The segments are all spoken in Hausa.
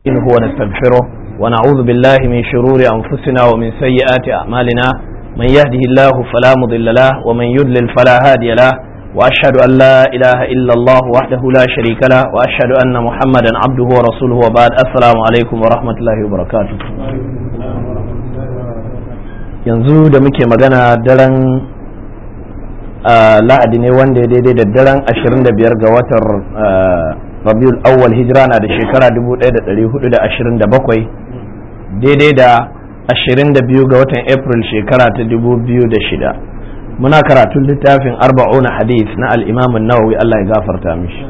نستعينه ونستغفره ونعوذ بالله من شرور أنفسنا ومن سيئات أعمالنا من يهده الله فلا مضل له ومن يضلل فلا هادي له وأشهد أن لا إله إلا الله وحده لا شريك له وأشهد أن محمدا عبده ورسوله وبعد السلام عليكم ورحمة الله وبركاته yanzu da muke magana daren lahadi ne wanda ya daidai da daren 25 ga watan rabiul awwal hijira na da shekara 1427 daidai da 22 ga watan april shekara ta 2006 muna karatun littafin arba'una hadith na al'imamin nawawi Allah ya gafarta mishi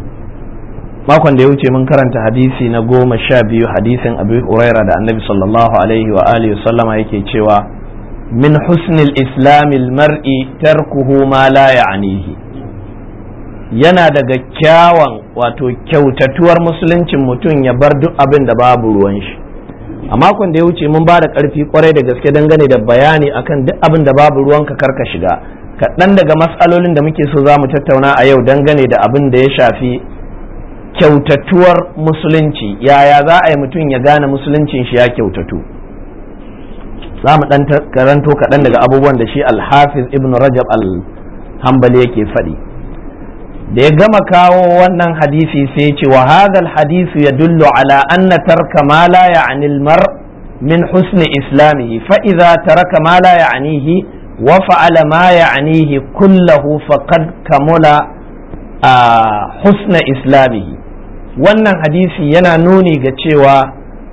makon da ya wuce mun karanta hadisi na goma sha biyu hadisin abu huraira da annabi sallallahu alaihi wa alihi sallama yake cewa min husnil islamil mar'i tarkuhu ma la ya'nihi yana daga kyawan wato kyautatuwar musuluncin mutum ya bar duk abin da babu ruwan shi a makon da ya wuce mun ba da ƙarfi kwarai da gaske dangane da bayani akan duk abin da babu ruwanka karka shiga kaɗan daga matsalolin da muke so za mu tattauna a yau dangane da abin da ya shafi kyautatuwar musulunci yaya za a yi mutum ya gane musuluncin shi ya kyautatu za mu ɗan karanto kaɗan daga abubuwan da shi alhafiz ibn rajab al-hambali yake faɗi da ya gama kawo wannan hadisi sai ce wa hadha hadisu ya dullu ala anna tarka ma la ya'ni al-mar min husni islamihi fa idza taraka ma la ya'nihi wa fa'ala ma ya'nihi kullahu faqad kamula husna islamihi wannan hadisi yana nuni ga cewa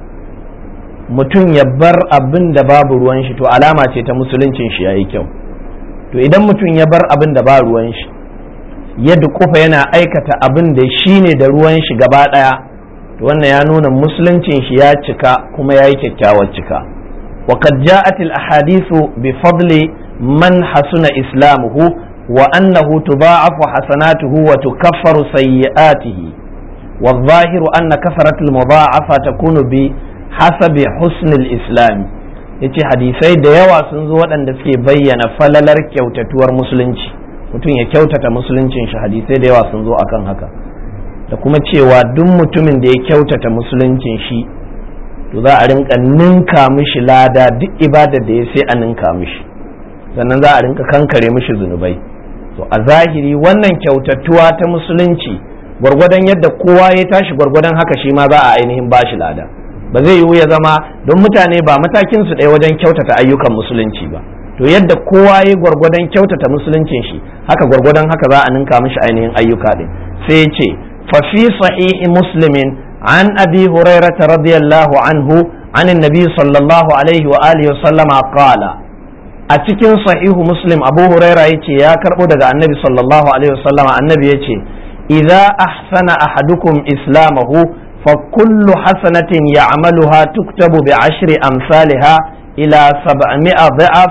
mutum ya bar abin da babu ruwan shi to alama ce ta musuluncin shi yayi kyau to idan mutum ya bar abin da ba ruwan shi ya dukufa yana aikata abin da shi ne da ruwan shi gaba ɗaya to wannan ya nuna musuluncin shi ya cika kuma ya yi kyakkyawar cika وقد جاءت الأحاديث بفضل من حسن إسلامه وأنه تضاعف حسناته وتكفر سيئاته والظاهر أن كثرة المضاعفة تكون بحسب حسن الإسلام yace hadisai da yawa sun zo waɗanda suke bayyana falalar kyautatuwar musulunci mutum ya kyautata musuluncin shi hadisai da yawa sun zo akan haka da kuma cewa duk mutumin da ya kyautata musuluncin shi to za a rinka ninka mishi lada duk ibadar da ya sai a ninka mishi sannan za a rinka kankare mishi zunubai to a zahiri wannan kyautatuwa ta musulunci gwargwadon yadda kowa ya tashi gwargwadon haka shi ma za a ainihin bashi lada ba zai yiwu ya zama don mutane ba matakin su ɗaya wajen kyautata ayyukan musulunci ba to yadda kowa ya gwargwadon kyautata musuluncin shi haka gwargwadon haka za a ninka mishi ainihin ayyuka din sai ya ce fa fi sahihi muslimin an abi hurairah radiyallahu anhu an annabi sallallahu alaihi wa alihi wa sallama qala a cikin sahihu muslim abu huraira ya ce ya karbo daga annabi sallallahu alaihi wasallama annabi ya ce idza ahsana ahadukum islamahu fa kullu hasanatin ya'maluha tuktabu bi ashri amsalha ila sab'mi'a dha'af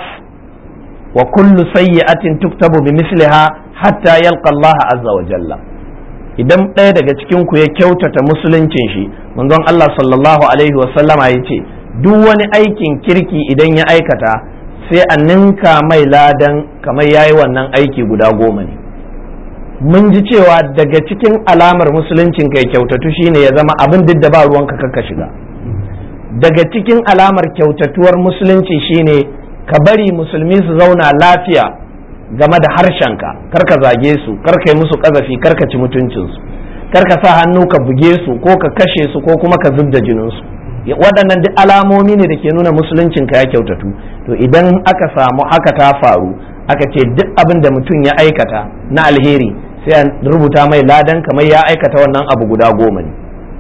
wa kullu sayyi'atin tuktabu bi misliha hatta yalqa Allah azza wa jalla idan ɗaya daga cikin ku ya kyautata musuluncin shi manzon Allah sallallahu alaihi wasallama ya ce duk wani aikin kirki idan ya aikata sai a ninka mai ladan kamar ya yi wannan aiki guda goma ne mun ji cewa daga cikin alamar musuluncin kai kyautatu shine ya zama abin duk da ba ruwanka kakka shiga daga cikin alamar kyautatuwar musulunci shine ka bari musulmi su zauna lafiya game da harshenka karka zage su karka yi musu kazafi karka ci mutuncinsu karka sa hannu ka buge su ko ka kashe su ko kuma ka zub da jininsu waɗannan duk alamomi ne da ke nuna musuluncin ka ya kyautatu to idan aka samu haka ta faru aka ce duk abin da mutum ya aikata na alheri sai a rubuta mai ladan kamar ya aikata wannan abu guda goma ne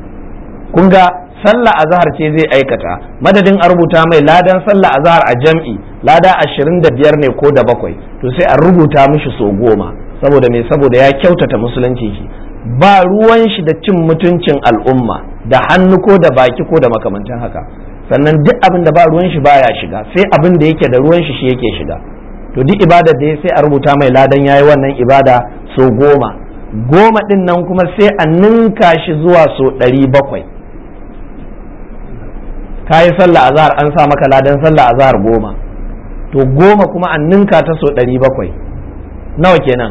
kun ga sallah azhar ce zai aikata madadin a rubuta mai ladan sallah azhar a jam'i lada ashirin da biyar ne ko da bakwai to sai a rubuta mishi so goma saboda me saboda ya kyautata musulunci shi ba ruwan shi da cin mutuncin al'umma da hannu ko da baki ko da makamantan haka sannan duk abin da ba ruwan shi baya shiga sai abin da yake da ruwan shi shi yake shiga to duk ibada da ya sai a rubuta mai ladan yayi wannan ibada so goma goma din nan kuma sai a ninka shi zuwa so ɗari bakwai ka yi sallah azhar an sa maka ladan sallah azhar goma to goma kuma an ninka ta so ɗari bakwai nawa kenan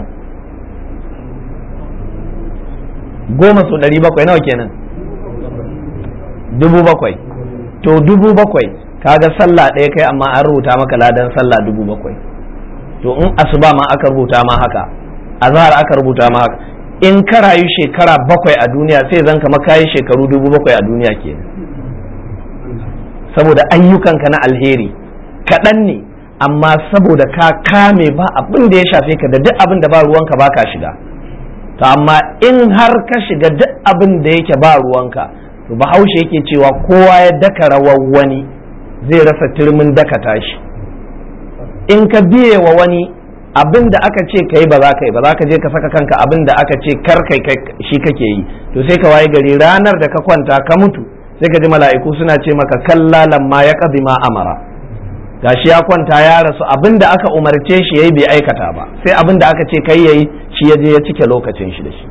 goma so ɗari bakwai nawa kenan dubu bakwai to dubu bakwai kaga sallah ɗaya kai amma an rubuta maka ladan sallah dubu bakwai to in asuba ma aka rubuta ma haka azhar aka rubuta ma haka in ka rayu shekara bakwai a duniya sai zan kama kayi shekaru dubu bakwai a duniya kenan saboda ayyukanka na alheri kaɗan ne amma saboda ka kame ba abin da ya shafe ka da duk abin da ba ruwanka ba ka shiga to amma in har ka shiga duk abin da yake ba ruwanka to bahaushe yake cewa kowa ya daka rawar wani zai rasa turmin daka tashi in ka biye wa wani abin da aka ce ka yi ba za ka yi ba za ka je ka saka kanka abin da aka ce kar kai shi kake yi to sai ka waye gari ranar da ka kwanta ka mutu sai ka ji mala'iku suna ce maka kalla lamma ya qadi ma amara gashi ya kwanta ya rasu abin da aka umarce shi yayi bai aikata ba sai abin da aka ce kai yayi shi ya je ya cike lokacin shi da shi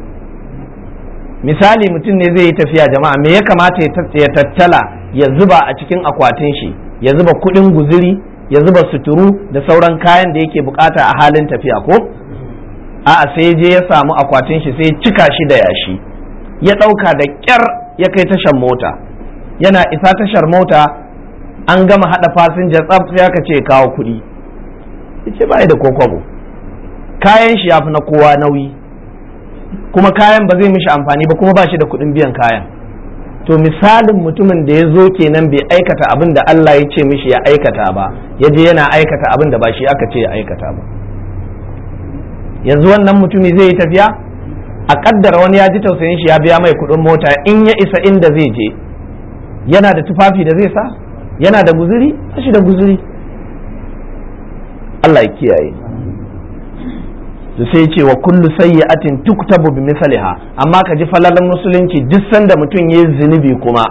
misali mutum ne zai yi tafiya jama'a me ya kamata ya tattala ya zuba a cikin akwatin shi ya zuba kuɗin guziri ya zuba suturu da sauran kayan da yake bukata a halin tafiya ko a'a sai je ya samu akwatin shi sai cika shi da yashi ya ɗauka da ƙyar ya kai tashar mota yana isa tashar mota an gama haɗa fasinja tsaf sai aka ce kawo kuɗi yace ba da kokobo kayan shi ya fi na kowa nauyi kuma kayan ba zai mishi amfani ba kuma ba shi da kuɗin biyan kayan to misalin mutumin da ya zo kenan bai aikata abin da Allah ya ce mishi ya aikata ba ya je yana aikata abin da ba shi aka ce ya aikata ba yanzu wannan mutumi zai yi tafiya a kaddara wani ya ji tausayin shi ya biya mai kuɗin mota in ya isa inda zai je yana da tufafi da zai sa yana da guzuri ba shi da guzuri Allah ya kiyaye da sai ce wa kullu sayyi'atin tuktabu bi misliha amma ka ji falalan musulunci duk sanda mutum yayi zunubi kuma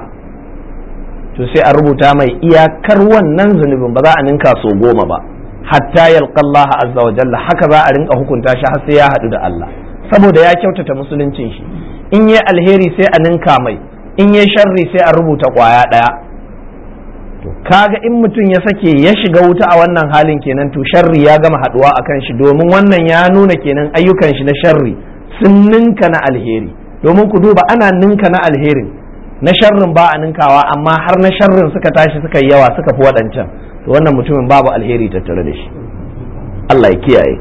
to sai a rubuta mai iyakar wannan zunubin ba za a ninka so goma ba hatta yalqa Allah azza wa jalla haka za a rinka hukunta shi har sai ya hadu da Allah saboda ya kyautata musuluncin shi in yi alheri sai a ninka mai in yi sharri sai a rubuta kwaya daya to kaga in mutum ya sake ya shiga wuta a wannan halin kenan to sharri ya gama haduwa akan shi domin wannan ya nuna kenan ayyukan shi na sharri sun ninka na alheri domin ku duba ana ninka na alherin na sharrin ba a ninkawa amma har na sharrin suka tashi suka yi yawa suka fi waɗancan to wannan mutumin babu alheri tattare da shi Allah ya kiyaye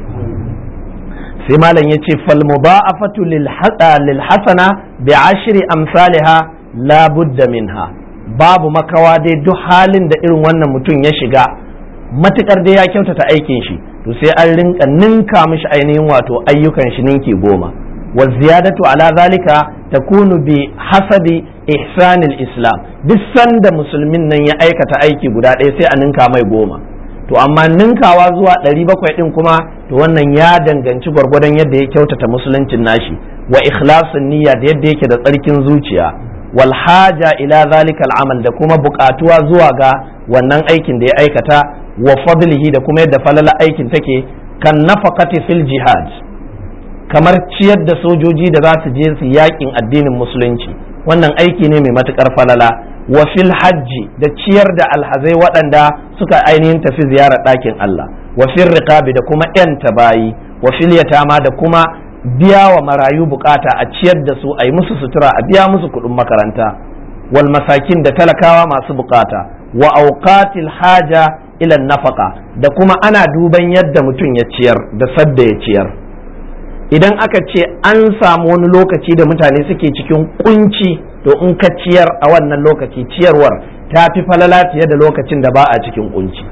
sai malam ya ce fal mudha'afatu lil hasana bi ashri amsalha la budda minha babu makawa dai duk halin da irin wannan mutum ya shiga matukar dai ya kyautata aikin shi to sai an rinka ninka mishi ainihin wato ayyukan shi ninki goma wa ziyadatu ala zalika takunu bi hasabi ihsanil islam duk sanda musulmin nan ya aikata aiki guda ɗaya sai a ninka mai goma to amma ninkawa zuwa ɗari bakwai ɗin kuma to wannan ya danganci gwargwadon yadda ya kyautata musuluncin nashi wa ikhlasin niyya da yadda yake da tsarkin zuciya walhaja ila zalika al'amal da kuma buƙatuwa zuwa ga wannan aikin da ya aikata wa fadlihi da kuma yadda falala aikin take kan nafaqati fil jihad kamar ciyar da sojoji da za su je su yakin addinin musulunci wannan aiki ne mai matukar falala wa fil hajji da ciyar da alhazai waɗanda suka ainihin tafi ziyarar ɗakin Allah wa fil riqabi da kuma 'yanta bayi wa fil yatama da kuma biya wa marayu bukata a ciyar da su a yi musu sutura a biya musu kuɗin makaranta wal masakin da talakawa masu bukata wa auqatil haja ila nafaka da kuma ana duban yadda mutum ya ciyar da sadda ya ciyar idan aka ce an samu wani lokaci da mutane suke cikin kunci to in ka ciyar a wannan lokaci ciyarwar ta fi falala fiye da lokacin da ba a cikin kunci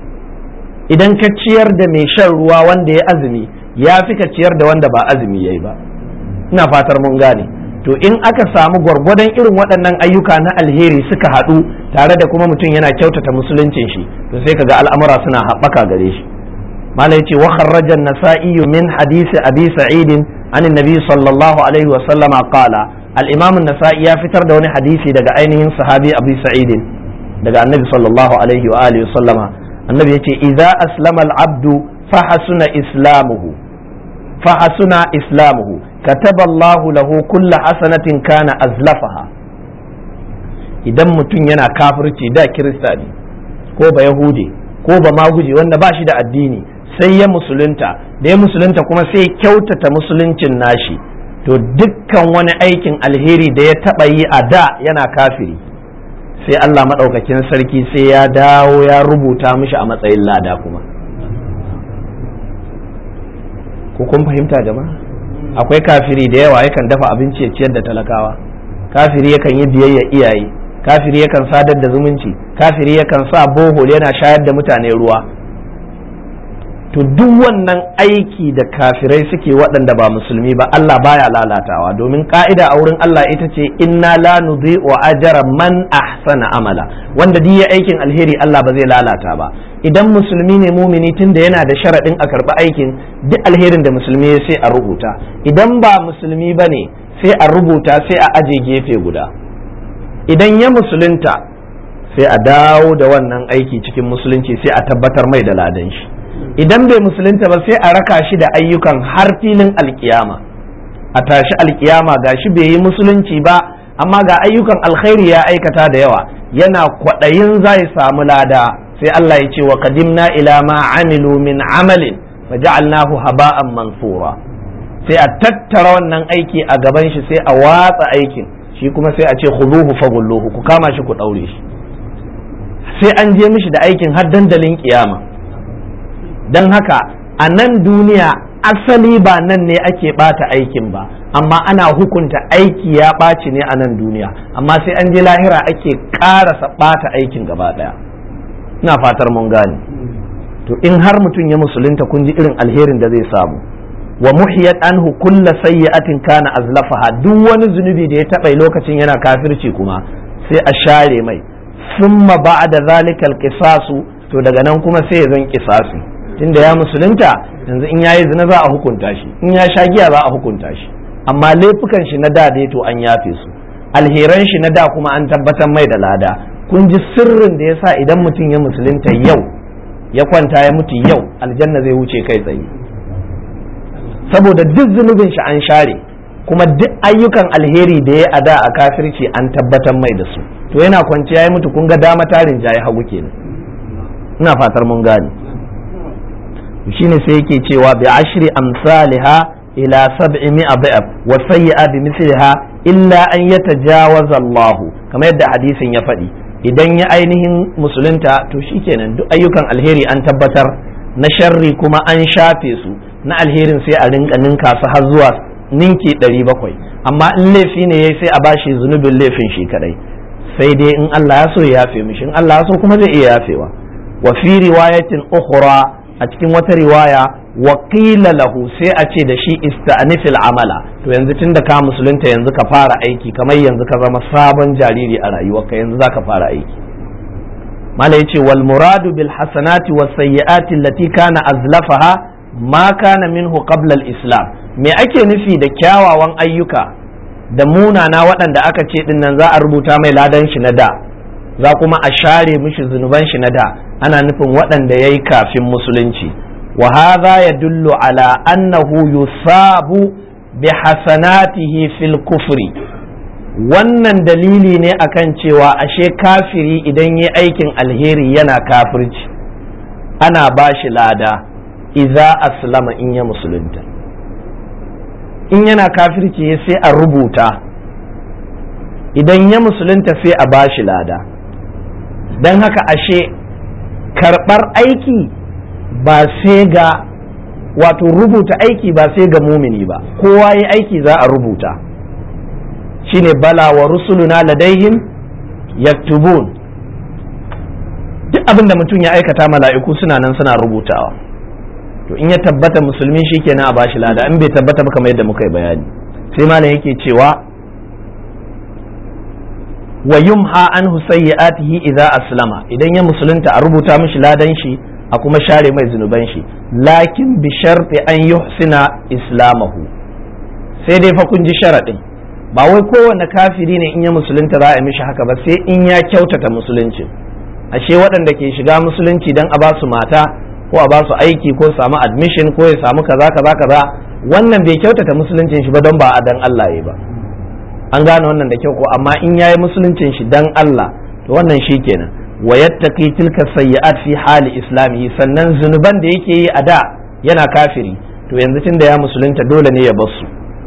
idan ka ciyar da mai shan ruwa wanda ya azumi ya fi ka ciyar da wanda ba azumi yayi ba ina fatar mun gane to in aka samu gwargwadon irin waɗannan ayyuka na alheri suka haɗu tare da kuma mutum yana kyautata musuluncin shi to sai kaga al'amura suna haɓaka gare shi malai ce wa kharraja an-nasa'i min hadisi abi sa'id an annabi sallallahu alaihi wa sallama qala al-imam an-nasa'i ya fitar da wani hadisi daga ainihin sahabi abi sa'id daga annabi sallallahu alaihi wa alihi wa sallama annabi yace idza aslama al-abdu fa hasuna islamuhu فحسن إسلامه كتب الله له كل حسنة كان أزلفها idan mutum yana kafirci da kirista ne ko ba yahudi ko ba maguji wanda ba shi da addini sai ya musulunta da ya musulunta kuma sai kyautata musuluncin nashi to dukkan wani aikin alheri da ya taba yi a da yana kafiri sai Allah maɗaukakin sarki sai ya dawo ya rubuta mishi a matsayin lada kuma ko kun fahimta jama'a akwai kafiri da yawa yakan dafa abinci ya ciyar da talakawa kafiri yakan yi biyayya iyaye kafiri yakan sadar da zumunci kafiri yakan sa bohol yana shayar da mutane ruwa to duk wannan aiki da kafirai suke waɗanda ba musulmi ba Allah baya lalatawa domin ka'ida a wurin Allah ita ce inna la nudhi'u ajra man ahsana amala wanda duk ya aikin alheri Allah ba zai lalata ba idan musulmi ne mumini tunda yana da sharaɗin a karɓi aikin duk alherin da musulmi ya sai a rubuta idan ba musulmi ba ne sai a rubuta sai a aje gefe guda idan ya musulunta sai a dawo da wannan aiki cikin musulunci sai a tabbatar mai da ladan shi idan bai musulunta ba sai a raka shi da ayyukan har filin alkiyama a tashi alkiyama ga shi bai yi musulunci ba amma ga ayyukan alkhairi ya aikata da yawa yana kwaɗayin zai samu lada sai Allah ya ce wa qadimna ila ma amilu min amalin fa ja'alnahu haba'an mansura sai a tattara wannan aiki a gaban shi sai a watsa aikin shi kuma sai a ce khuduhu faghulluhu ku kama shi ku daure shi sai an je mishi da aikin har dandalin kiyama don haka a nan duniya asali ba nan ne ake bata aikin ba amma ana hukunta aiki ya ɓaci ne a nan duniya amma sai an je lahira ake ƙarasa ɓata aikin gaba ɗaya ina fatar mun gane to in har mutum ya musulunta kun ji irin alherin da zai samu wa muhiyat anhu kulla sayyi'atin kana azlafaha duk wani zunubi da ya taɓa lokacin yana kafirci kuma sai a share mai summa ba'da zalikal qisasu to daga nan kuma sai ya zan qisasi tunda ya musulunta yanzu in yayi zina za a hukunta shi in ya sha giya za a hukunta shi amma laifukan shi na da dai to an yafe su alheran shi na da kuma an tabbatar mai da lada kun ji sirrin da yasa idan mutum ya musulunta yau ya kwanta ya mutu yau aljanna zai wuce kai tsaye saboda duk zunubin shi an share kuma duk ayyukan alheri da ya ada a kafirci an tabbatar mai da su to yana kwanciya ya mutu kun ga dama tarin jaye hagu kenan ina fatar mun gane shine sai yake cewa bi ashri amsalha ila sab'i mi'a da'ab wa sayyi'a bi misliha illa an yatajawaza Allah kamar yadda hadisin ya faɗi idan ya ainihin musulunta to shikenan duk ayyukan alheri an tabbatar na sharri kuma an shafe su na alherin sai a rinka ninka su har zuwa ninki 700 amma in laifi ne yayi sai a bashi zunubin laifin shi kadai sai dai in Allah ya so ya yafe mishi in Allah ya so kuma zai iya yafewa wa fi riwayatin ukhra a cikin wata riwaya wakila lahu sai a ce da shi ista'nifil amala to yanzu tun da ka musulunta yanzu ka fara aiki kamar yanzu ka zama sabon jariri a rayuwarka yanzu za ka fara aiki mala yace wal muradu bil hasanati was sayyiati allati kana azlafaha ma kana minhu qabla al islam me ake nufi da kyawawan ayyuka da munana waɗanda aka ce din nan za a rubuta mai ladan shi na da za kuma a share mishi zunuban shi na da ana nufin waɗanda ya yi kafin musulunci wa hadha yadullu ala annahu yusabu bi hasanatihi fil kufri wannan dalili ne akan cewa ashe kafiri idan ya aikin alheri yana kafirci ana ba shi lada iza aslama in ya musulunta in yana kafirci sai a rubuta idan ya musulunta sai a ba shi lada don haka ashe karɓar aiki ba sai ga wato rubuta aiki ba sai ga mumini ba kowa ya aiki za a rubuta shine bala wa rusuluna ladaihim yaktubun duk abin da mutum ya aikata mala'iku suna nan suna rubutawa to in ya tabbata musulmi shikenan a bashi lada in bai tabbata ba kamar yadda muka yi bayani sai malam yake cewa wa yumha anhu sayyi'atihi idza aslama idan ya musulunta a rubuta mishi ladan shi a kuma share mai zunuban shi lakin bi sharti an yuhsina islamahu sai dai fa kun ji sharadin ba wai kowanne kafiri ne in ya musulunta za a mishi haka ba sai in ya kyautata musulunci ashe waɗanda ke shiga musulunci dan a ba su mata ko a ba su aiki ko samu admission ko ya samu kaza kaza kaza wannan bai kyautata musuluncin shi ba don ba a dan Allah ya ba an gane wannan da kyau ko amma in yayi musuluncin shi dan Allah to wannan shi kenan wa yattaqi tilka sayyi'at fi hali islami sannan zunuban da yake yi a da yana kafiri to yanzu tunda ya musulunta dole ne ya bar su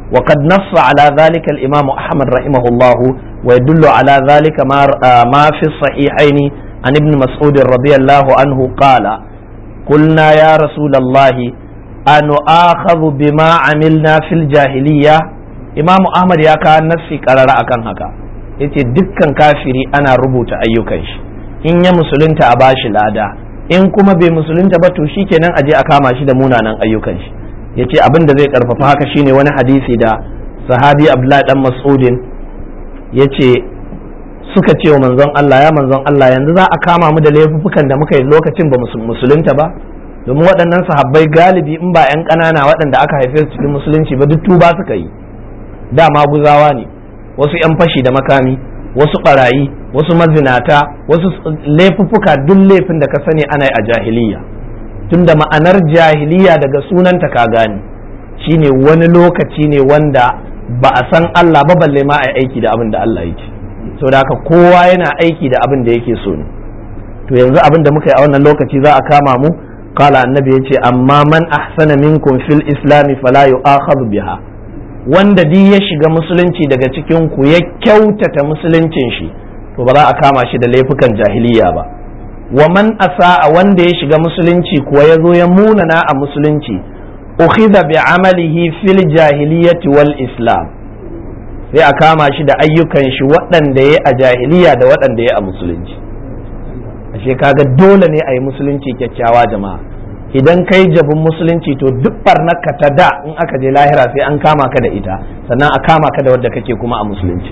وقد نص على ذلك الإمام أحمد رحمه الله ويدل على ذلك ما, ما في الصحيحين عن ابن مسعود رضي الله عنه قال قلنا يا رسول الله أنؤاخذ بما عملنا في الجاهلية إمام أحمد يا كان نفسي قرر أكن هكا yace dukkan kafiri ana rubuta ayyukan shi in ya musulunta a bashi lada in kuma bai musulunta ba to shikenan aje a kama shi da munanan ayyukan shi yace abin da zai karfafa haka shine wani hadisi da sahabi Abdullahi dan Mas'udin yace suka ce wa manzon Allah ya manzon Allah yanzu za a kama mu da laifukan da muka yi lokacin ba musulunta ba domin waɗannan sahabbai galibi in ba 'yan ƙanana waɗanda aka haife su cikin musulunci ba duk tuba suka yi dama guzawa ne wasu 'yan fashi da makami wasu ɓarayi wasu mazinata wasu laifuffuka duk laifin da ka sani ana yi a jahiliya tunda ma'anar jahiliya daga sunanta ka gane shine wani lokaci ne wanda ba a san Allah ba balle ma a aiki da abin da Allah yake saboda haka kowa yana aiki da abin da yake so ne to yanzu abin da muka yi a wannan lokaci za a kama mu kala annabi yace amma man ahsana minkum fil islami fala yu'akhadhu biha wanda di ya shiga musulunci daga cikin ku ya kyautata musuluncin shi to ba za a kama shi da laifukan jahiliya ba wa man asa wanda ya shiga musulunci kuwa ya zo ya munana a musulunci ukhidha bi amalihi fil jahiliyyati wal islam sai a kama shi da ayyukan shi waɗanda ya a jahiliya da waɗanda ya a musulunci ashe kaga dole ne a yi musulunci kyakkyawa jama'a idan kai jabin musulunci to duk barnaka ta da in aka je lahira sai an kama ka da ita sannan a kama ka da wadda kake kuma a musulunci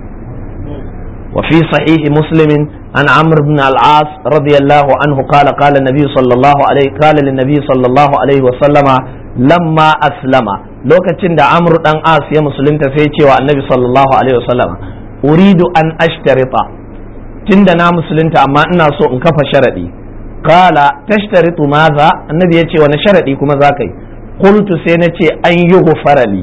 وفي صحيح مسلم عن عمرو بن العاص رضي الله عنه قال قال النبي صلى الله عليه قال للنبي صلى الله عليه وسلم لما أسلم lokacin da amru dan as ya musulunta sai cewa annabi sallallahu alaihi wasallam uridu an ashtarita tunda na musulunta amma ina so in kafa sharadi qala tashtaritu maza annabi ya ce wani sharadi kuma za ka yi qultu sai na ce an yi farali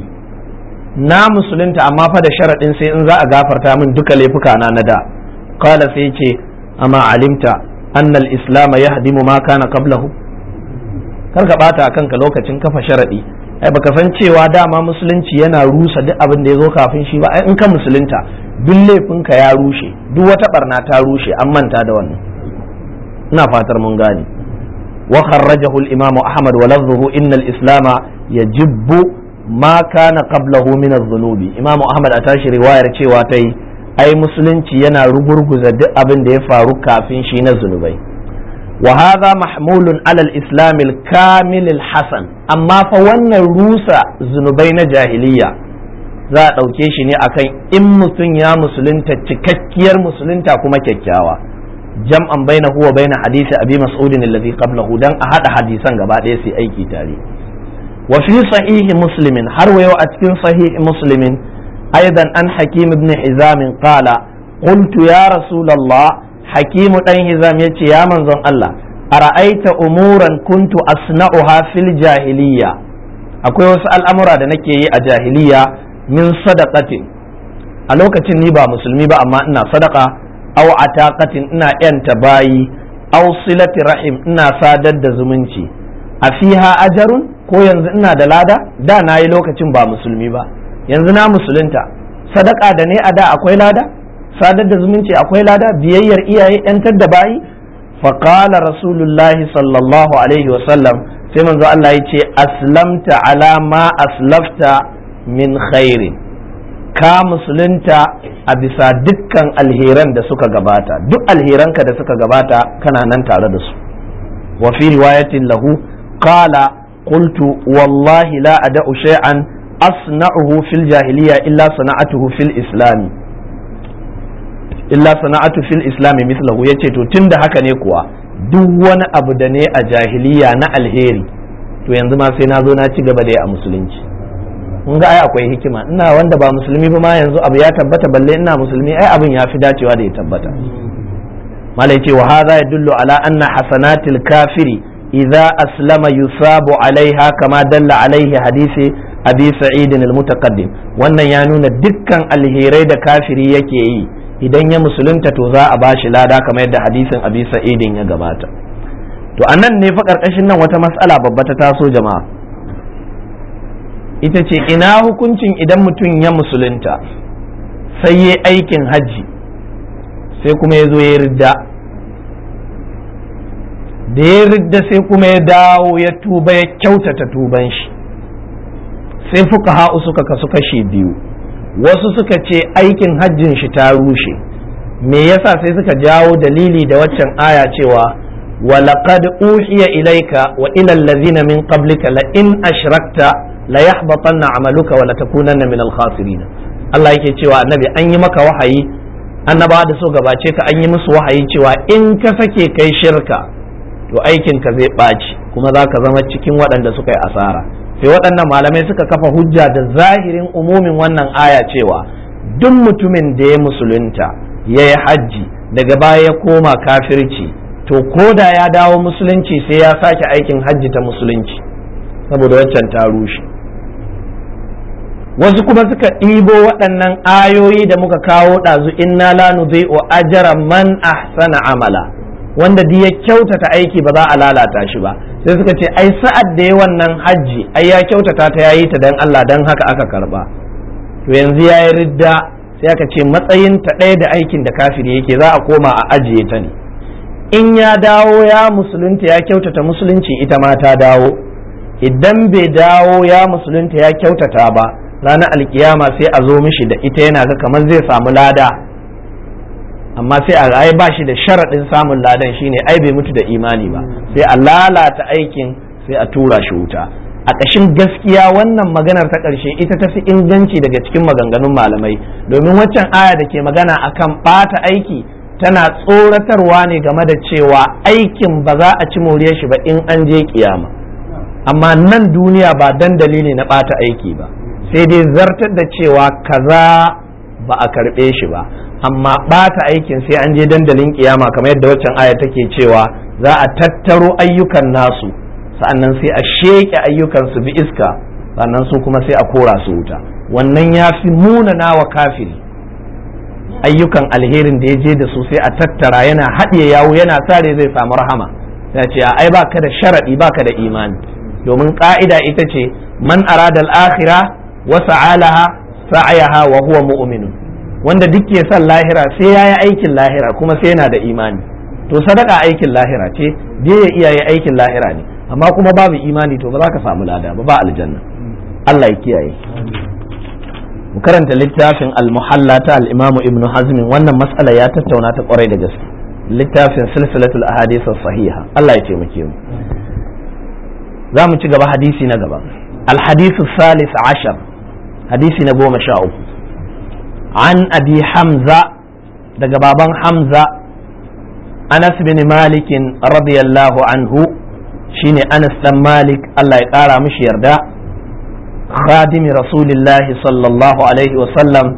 na musulunta amma fa da sharadin sai in za a gafarta min duka laifuka na na da qala sai ce amma alimta anna al-islam yahdimu ma kana qablahu kar ka bata kanka lokacin kafa sharadi ai baka san cewa dama musulunci yana rusa duk abin da ya zo kafin shi ba ai in ka musulunta duk laifinka ya rushe duk wata barna ta rushe an manta da wannan ina fatar mun gane wa kharrajahu al-imamu ahmad wa lafzuhu inna al-islama yajibbu ma kana qablahu min adh-dhunubi imamu ahmad a tashi riwayar cewa tai ai musulunci yana rugurguza duk abin da ya faru kafin shi na zunubai وهذا محمول على الإسلام الكامل الحسن أما فوانا روسا زنبين جاهلية za a ɗauke shi ne akan in mutum ya musulunta cikakkiyar musulunta kuma kyakkyawa jam'an baina huwa baina hadisi abi mas'udin alladhi qablahu dan a hada hadisan gaba ɗaya sai aiki tare wa fi sahihi muslimin har wayo a cikin sahihi muslimin aidan an hakim ibn hizam qala qultu ya rasulullah hakimu dan hizam ya ce ya manzon Allah a ra'aita umuran kuntu asna'uha fil jahiliya akwai wasu al'amura da nake yi a jahiliya min sadaqatin a lokacin ni ba musulmi ba amma ina sadaka aw ataqatin ina yanta bayi aw silati rahim ina sadar da zumunci a fiha ajarun ko yanzu ina da lada da na yi lokacin ba musulmi ba yanzu na musulunta sadaka da ne a da akwai lada sadar da zumunci akwai lada biyayyar iyaye yantar da bayi faƙala rasulullahi sallallahu alaihi wasallam sai manzo Allah ya ce aslamta ala ma aslafta min khairin ka musulunta a bisa dukkan alheran da suka gabata duk alheranka da suka gabata kana nan tare da su wa fi riwayatin lahu qala qultu wallahi la ada'u shay'an asna'uhu fil jahiliya illa sana'atuhu fil islami illa sana'atu fil islami mislahu yace to tunda haka ne kuwa duk wani abu da ne a jahiliya na alheri to yanzu ma sai na zo na ci gaba da ya a musulunci mun ga ai akwai hikima ina wanda ba musulmi ba ma yanzu abu ya tabbata balle ina musulmi ai abin ya fi dacewa da ya tabbata malai ce wa hadha yadullu ala anna hasanatil kafiri idza aslama yusabu alaiha kama dalla alaihi hadisi abi sa'id al-mutaqaddim wannan ya nuna dukkan alherai da kafiri yake yi idan ya musulunta to za a bashi lada kamar yadda hadisin abi sa'idin ya gabata to anan ne fa karkashin nan wata matsala babba ta taso jama'a ita ce ina hukuncin idan mutum ya musulunta sai ya aikin hajji sai kuma ya zo ya ridda da ya ridda sai kuma ya dawo ya tuba ya kyautata tuban shi sai fuka ha'u suka kasu kashe biyu wasu suka ce aikin hajjin shi ta rushe me yasa sai suka jawo dalili da waccan aya cewa ولقد أوحي إليك وإلى الذين من قبلك لئن أشركت ليحبطن عملك ولتكونن من الخاسرين Allah yake cewa annabi an yi maka wahayi annaba da so gabace ka an yi musu wahayi cewa in ka sake kai shirka to aikin ka zai ɓaci kuma za ka zama cikin waɗanda suka yi asara sai waɗannan malamai suka kafa hujja da zahirin umumin wannan aya cewa duk mutumin da ya musulunta ya yi hajji daga baya ya koma kafirci to ko da ya dawo musulunci sai ya sake aikin hajji ta musulunci saboda waccan ta rushe wasu kuma suka ɗibo waɗannan ayoyi da muka kawo ɗazu inna la nudhi'u ajra man ahsana amala wanda duk ya kyautata aiki ba za a lalata shi ba sai suka ce ai sa'ad da ya wannan hajji ai ya kyautata ta yayi ta dan Allah dan haka aka karba to yanzu ya yi ridda sai aka ce matsayin ta ɗaya da aikin da kafiri yake za a koma a ajiye ta ne in ya dawo ya musulunta ya kyautata musulunci ita ma ta dawo idan bai dawo ya musulunta ya kyautata ba ranar alkiyama sai a zo mishi da ita yana ga kamar zai samu lada amma sai a ai ba shi da sharaɗin samun ladan shine ai bai mutu da imani ba sai a lalata aikin sai a tura shi wuta a ƙashin gaskiya wannan maganar ta ƙarshe ita ta fi inganci daga cikin maganganun malamai domin waccan aya da ke magana akan ɓata aiki tana tsoratarwa ne game da cewa aikin ba za a ci moriyar shi ba in an je kiyama amma nan duniya ba dan dalili na ɓata aiki ba sai dai zartar da cewa kaza ba a karɓe shi ba amma ɓata aikin sai an je dandalin kiyama kamar yadda waccan aya take cewa za a tattaro ayyukan nasu sa'annan sai a sheƙe ayyukan su bi iska sannan su kuma sai a kora su wuta wannan ya fi munana wa kafiri ayyukan alherin da ya je da su sai a tattara yana haɗiye yawo yana sare zai samu rahama ya ce ai baka da sharaɗi baka da imani domin ƙa'ida ita ce man arada al-akhira wa sa'alaha sa'ayaha wa huwa mu'minun wanda duk ke son lahira sai ya yi aikin lahira kuma sai yana da imani to sadaka aikin lahira ce je ya iyaye aikin lahira ne amma kuma babu imani to ba za ka samu lada ba ba aljanna Allah ya kiyaye mu karanta littafin al-muhalla ta al-imamu ibnu hazm wannan mas'ala ya tattauna ta kwarai da gaske littafin silsilatul ahadith sahiha Allah ya taimake mu za mu ci gaba hadisi na gaba al-hadith salis ashar hadisi na goma sha uku an abi hamza daga baban hamza anas bin malikin radiyallahu anhu shine anas dan malik Allah ya kara mishi yarda khadimi rasulillahi sallallahu alaihi wasallam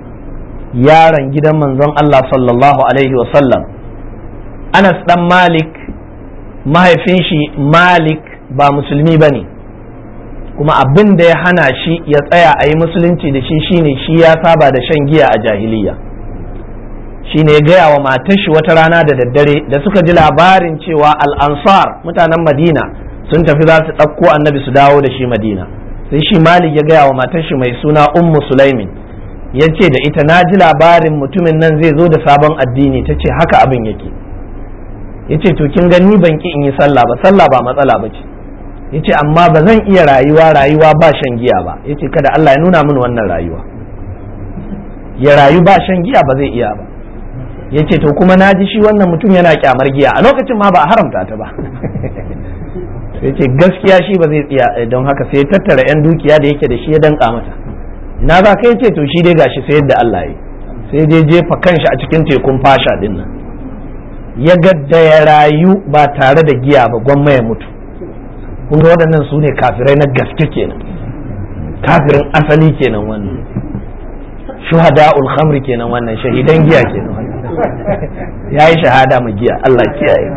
yaron gidan manzon Allah sallallahu alaihi wasallam anas dan malik mahaifin shi malik ba musulmi ba ne kuma abin da ya hana shi ya tsaya a yi musulunci da shi shine shi ya saba da shan giya a jahiliya shine ya gaya wa matar shi wata rana da daddare da suka ji labarin cewa al'ansar mutanen madina sun tafi za su ɗauko annabi su dawo da shi madina sai shi malik ya gaya wa matar shi mai suna ummu sulaimin ya ce da ita na ji labarin mutumin nan zai zo da sabon addini ta ce haka abin yake ya ce to kin gani ban ki in yi sallah ba sallah ba matsala ba ce ya ce amma ba zan iya rayuwa rayuwa ba shan giya ba ya ce kada Allah ya nuna min wannan rayuwa ya rayu ba shan giya ba zai iya ba ya ce to kuma na ji shi wannan mutum yana kyamar giya a lokacin ma ba a haramta ta ba ya ce gaskiya shi ba zai tsiya don haka sai tattara 'yan dukiya da yake da shi ya danka mata ina za ka ce to shi dai gashi sai yadda Allah ya sai dai jefa kanshi a cikin tekun fasha din nan ya gadda ya rayu ba tare da giya ba gwamma ya mutu kun ga waɗannan su ne kafirai na gaske kenan kafirin asali kenan wannan shuhada'ul khamri kenan wannan shahidan giya kenan wannan ya yi shahada mu giya Allah kiyaye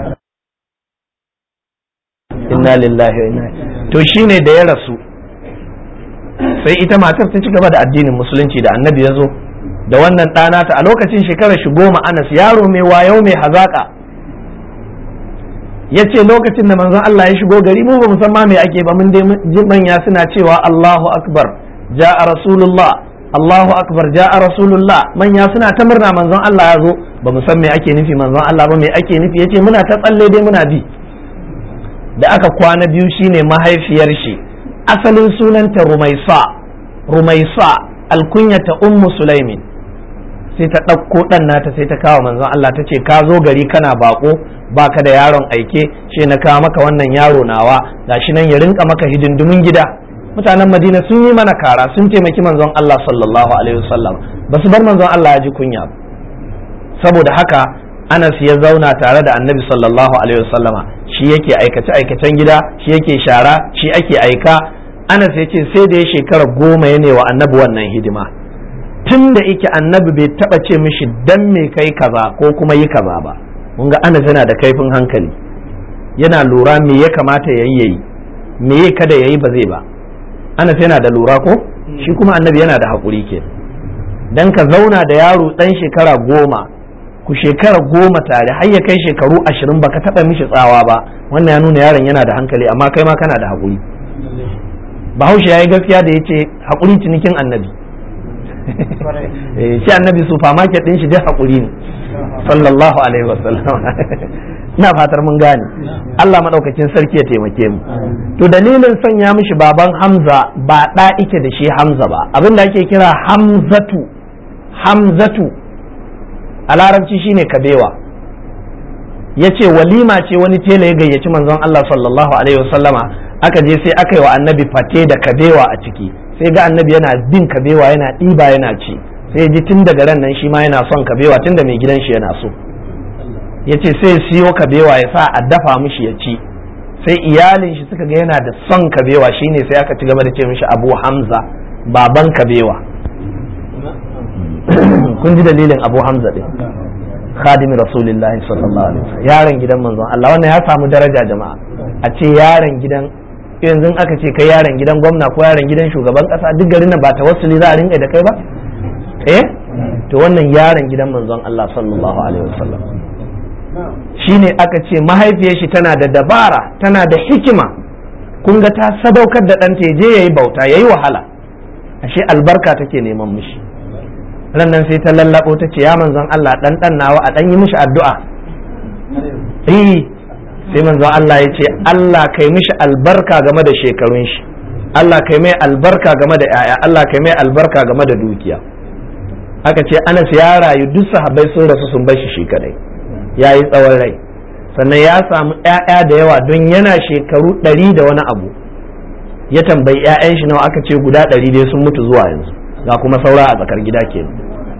inna lillahi wa inna to shine da ya rasu sai ita matar ta ci gaba da addinin musulunci da annabi ya zo da wannan ɗana ta a lokacin shekarar shi goma anas yaro mai wayo mai hazaƙa ya ce lokacin da manzon Allah ya shigo gari mu ba mu san ma me ake ba mun dai ji manya suna cewa Allahu akbar ja'a rasulullah Allahu akbar ja'a rasulullah manya suna ta murna manzon Allah ya zo ba mu san me ake nufi manzon Allah ba me ake nufi yace muna ta tsalle dai muna bi da aka kwana biyu shine mahaifiyar shi asalin sunanta Rumaisa Rumaisa alkunyata ummu Sulaimin sai ta ɗauko ɗan nata sai ta kawo manzon Allah ta ce ka zo gari kana bako baka da yaron aike ce na kawo maka wannan yaro nawa gashi nan ya rinka maka hidindimin gida mutanen Madina sun yi mana kara sun taimaki manzon Allah sallallahu alaihi wasallam ba su bar manzon Allah ya ji kunya saboda haka Anas ya zauna tare da Annabi sallallahu alaihi wasallama shi yake aikace aikacen gida shi yake shara shi ake aika Anas ya ce sai da ya shekara goma ya ne wa Annabi wannan hidima tun da yake annabi bai taba ce mishi dan me kai kaza ko kuma yi kaza ba mun ga anas yana da kaifin hankali yana lura me ya kamata yayi yayi me ya kada yayi ba zai ba anas yana da lura ko shi kuma annabi yana da hakuri ke dan ka zauna da yaro dan shekara goma ku shekara goma tare har ya kai shekaru ashirin baka taba mishi tsawa ba wannan ya nuna yaron yana da hankali amma kai ma kana da hakuri bahaushe ya yi gaskiya da ya ce hakuri cinikin annabi shi annabi supermarket din shi dai hakuri ne sallallahu alaihi wasallam ina fatar mun gane Allah madaukakin sarki ya taimake mu to dalilin sanya mishi baban Hamza ba da ike da shi Hamza ba abin da ake kira Hamzatu Hamzatu a larabci shine kabewa yace walima ce wani tela ya gayyaci manzon Allah sallallahu alaihi wasallama aka je sai aka yi wa annabi fate da kabewa a ciki sai ga annabi yana bin kabewa yana ɗiba yana ci sai ji tun daga ran nan shi ma yana son kabewa tun da mai gidan shi yana so ya ce sai siyo kabewa ya sa a dafa mishi ya ci sai iyalin shi suka ga yana da son kabewa shine sai aka ci gaba da ce mishi abu hamza baban kabewa kun ji dalilin abu hamza ɗin khadimi rasulillahi sallallahu alaihi wasallam yaron gidan manzon Allah wannan ya samu daraja jama'a a ce yaron gidan yanzu aka ce kai yaron gidan gwamna ko yaron gidan shugaban kasa duk garin nan ba tawassuli za a rinka da kai ba eh to wannan yaron gidan manzon Allah sallallahu alaihi wasallam shine aka ce mahaifiyar shi tana da dabara tana da hikima kun ga ta sadaukar da ɗanta ya je yayi bauta yayi wahala ashe albarka take neman mishi nan sai ta lallabo ta ce ya manzon Allah dan dan nawa a dan yi mishi addu'a eh sai manzo Allah ya ce Allah kai mishi albarka game da shekarun shi Allah kai mai albarka game da yaya Allah kai mai albarka game da dukiya aka ce Anas ya rayu duk sahabbai sun rasu sun bar shi shi kadai ya yi tsawon rai sannan ya samu yaya da yawa don yana shekaru ɗari da wani abu ya tambayi 'ya'yan shi nawa aka ce guda ɗari dai sun mutu zuwa yanzu ga kuma saura a tsakar gida kenan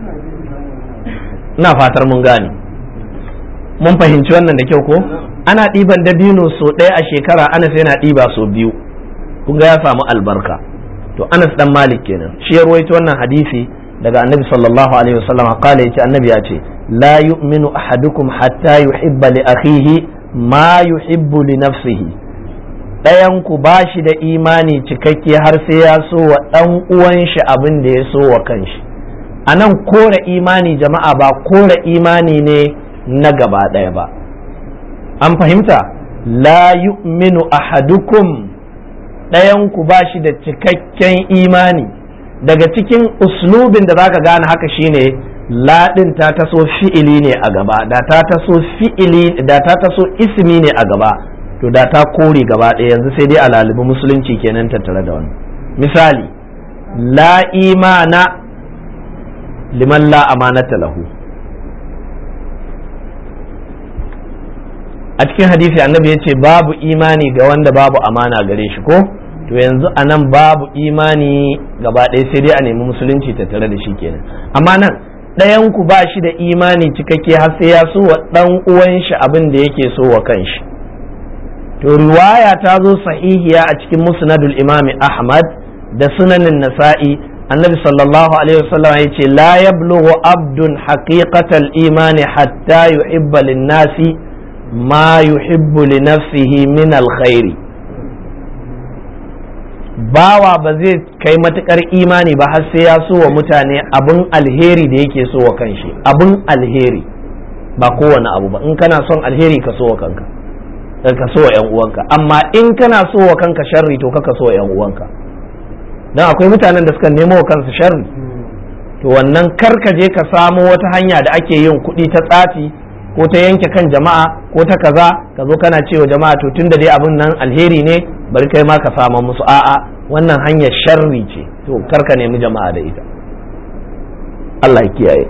ina fatar mun gane mun fahimci wannan da kyau ko ana ɗiban dabino so ɗaya a shekara anas yana ɗiba so biyu kun ga ya samu albarka to anas dan malik kenan shi ya ruwaito wannan hadisi daga annabi sallallahu alaihi wasallam kala yace annabi ya ce la yu'minu ahadukum hatta yuhibba li akhihi ma yuhibbu li nafsihi ɗayan ku ba shi da imani cikakke har sai ya so wa ɗan uwan shi abin da ya so wa kanshi a nan kore imani jama'a ba kore imani ne na gaba ɗaya ba an fahimta la yu'minu ahadukum ɗayanku ba shi da cikakken imani daga cikin uslubin da zaka gane haka shine laɗin ta taso fi'ili ne a gaba da ta taso fi'ili da ta taso ismi ne a gaba to da ta kore gaba ɗaya yanzu sai dai a lalibi musulunci kenan tattare da wani misali la imana liman la amanata lahu a cikin hadisi annabi ya ce babu imani ga wanda babu amana gare shi ko to yanzu a nan babu imani gaba ɗaya sai dai a nemi musulunci tattare da shi kenan amma nan ɗayan ku ba shi da imani cikakke har sai ya so wa ɗan uwan shi abin da yake so wa kanshi to riwaya ta zo sahihiya a cikin musnadul imami ahmad da sunanin nasa'i annabi sallallahu alaihi wasallam ya ce la yablughu abdun haqiqatal imani hatta yuhibba lin-nasi ma yuhibbu li nafsihi min alkhairi bawa ba zai kai matukar imani ba har sai ya so wa mutane abin alheri da yake so wa kanshi abin alheri ba kowane abu ba in kana son alheri ka so wa kanka ka so wa 'yan uwanka amma in kana so wa kanka sharri to kaka so wa 'yan uwanka don akwai mutanen da suka nemo wa kansu sharri to wannan karka je ka samo wata hanya da ake yin kuɗi ta tsafi ko ta yanke kan jama'a ko ta kaza ka zo kana cewa jama'a to tunda dai abin nan alheri ne bari kai ma ka sama musu a'a wannan hanyar sharri ce to karka nemi jama'a da ita Allah ya kiyaye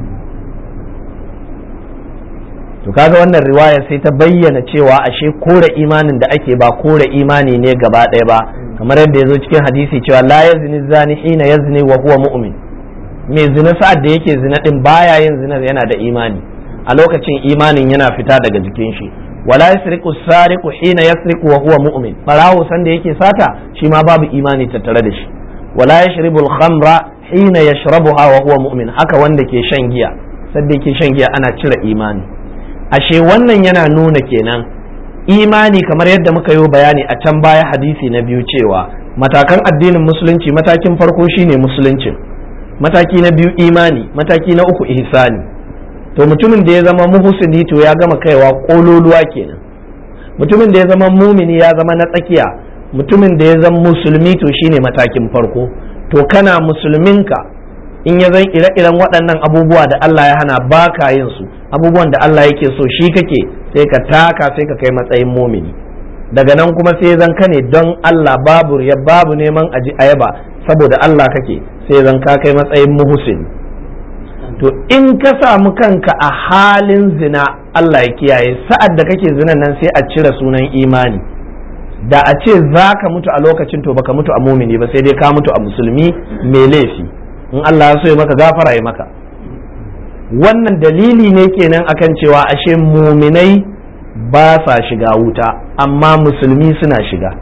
to kaga wannan riwaya sai ta bayyana cewa ashe kore imanin da ake ba kore imani ne gaba ɗaya ba kamar yadda ya zo cikin hadisi cewa la yazni zani hina yazni wa huwa mu'min mai zina sa'ad da yake zina din baya yin zina yana da imani a lokacin imanin yana fita daga jikin shi wala yasriqu sariqu hina yasriqu wa huwa mu'min barawo san da yake sata shi ma babu imani tattare da shi wala yashribu al-khamra hina yashrabuha wa huwa mu'min haka wanda ke shan giya sadda yake shan giya ana cire imani ashe wannan yana nuna kenan imani kamar yadda muka yi bayani a can baya hadisi na biyu cewa matakan addinin musulunci matakin farko shine musuluncin mataki na biyu imani mataki na uku ihsani to mutumin da ya zama muhsini to ya gama kaiwa kololuwa kenan mutumin da ya zama mumini ya zama na tsakiya mutumin da ya zama musulmi to shine matakin farko to kana musulminka in ya zan ire-iren waɗannan abubuwa da Allah ya hana baka yin su abubuwan da Allah yake so shi kake sai ka taka sai ka kai matsayin mumini daga nan kuma sai zan ka ne don Allah babu ya babu neman aji ayaba saboda Allah kake sai zan ka kai matsayin muhusin to in ka samu kanka a halin zina Allah ya kiyaye sa'ad da kake zinan nan sai a cire sunan imani da a ce za ka mutu a lokacin to baka mutu a mumini ba sai dai ka mutu a musulmi mai laifi in Allah ya so ya maka gafara ya maka wannan dalili ne kenan akan cewa ashe muminai ba sa shiga wuta amma musulmi suna shiga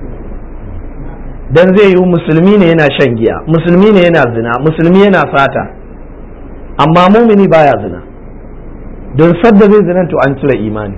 dan zai yi musulmi ne yana shan giya musulmi ne yana zina musulmi yana sata amma mumini baya zina don sadda zai zina to an cire imani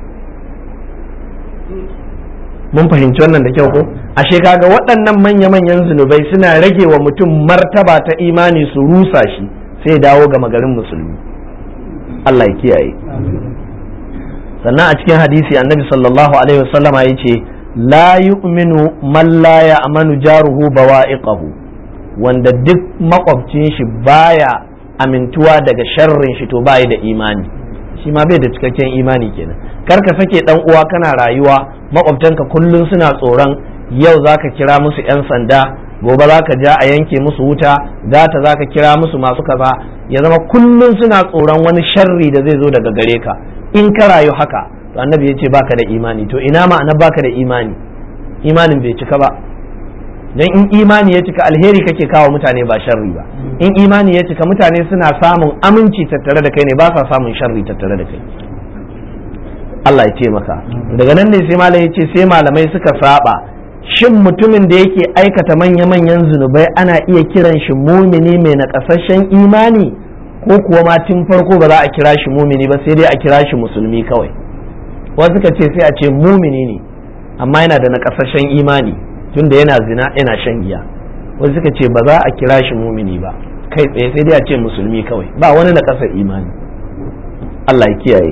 mun fahimci wannan da kyau ko ashe kaga waɗannan manya-manyan zunubai suna rage wa mutum martaba ta imani su rusa shi sai dawo ga magarin musulmi Allah ya kiyaye sannan a cikin hadisi annabi sallallahu alaihi wasallama ya ce la yu'minu man la ya'manu jaruhu bawa'iqahu wanda duk makwabcin shi baya amintuwa daga sharrin shi to bai da imani shi ma bai da cikakken imani kenan kar ka sake dan uwa kana rayuwa makwabtanka kullum suna tsoron yau zaka kira musu yan sanda gobe zaka ja a yanke musu wuta gata zaka kira musu masu kaza ya zama kullum suna tsoron wani sharri da zai zo daga gare ka in ka rayu haka to annabi ya ce baka da imani to ina ma'ana baka da imani imanin bai cika ba dan in imani ya cika alheri kake kawo mutane ba sharri ba in imani ya cika mutane suna samun aminci tattare da kai ne ba sa samun sharri tattare da kai Allah ya ce maka daga nan ne sai malamai ya ce sai malamai suka saba shin mutumin da yake aikata manya-manyan zunubai ana iya kiran shi mumini mai nakasashen imani ko kuwa ma tun farko ba za a kira shi mumini ba sai dai a kira shi musulmi kawai wasu suka ce sai a ce mumini ne amma yana da nakasashen imani tunda yana zina yana shan giya wasu suka ce ba za a kira shi mumini ba kai tsaye sai dai a ce musulmi kawai ba wani na kasar imani Allah ya kiyaye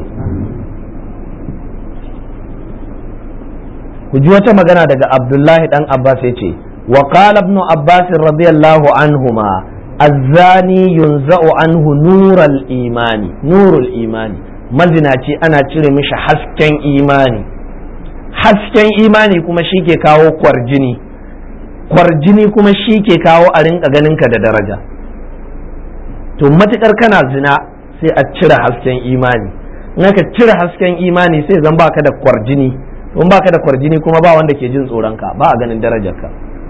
ku ji wata magana daga abdullahi dan abbas ya ce wa qala ibn abbas radiyallahu anhuma azzani yunza'u anhu nural imani nurul imani mazinaci ana cire mishi hasken imani hasken imani kuma shi ke kawo kwarjini kwarjini kuma shi ke kawo a rinka ganinka da daraja to matukar kana zina sai a cire hasken imani in aka cire hasken imani sai zan baka da kwarjini in baka da kwarjini kuma ba wanda ke jin tsoronka ba a ganin darajarka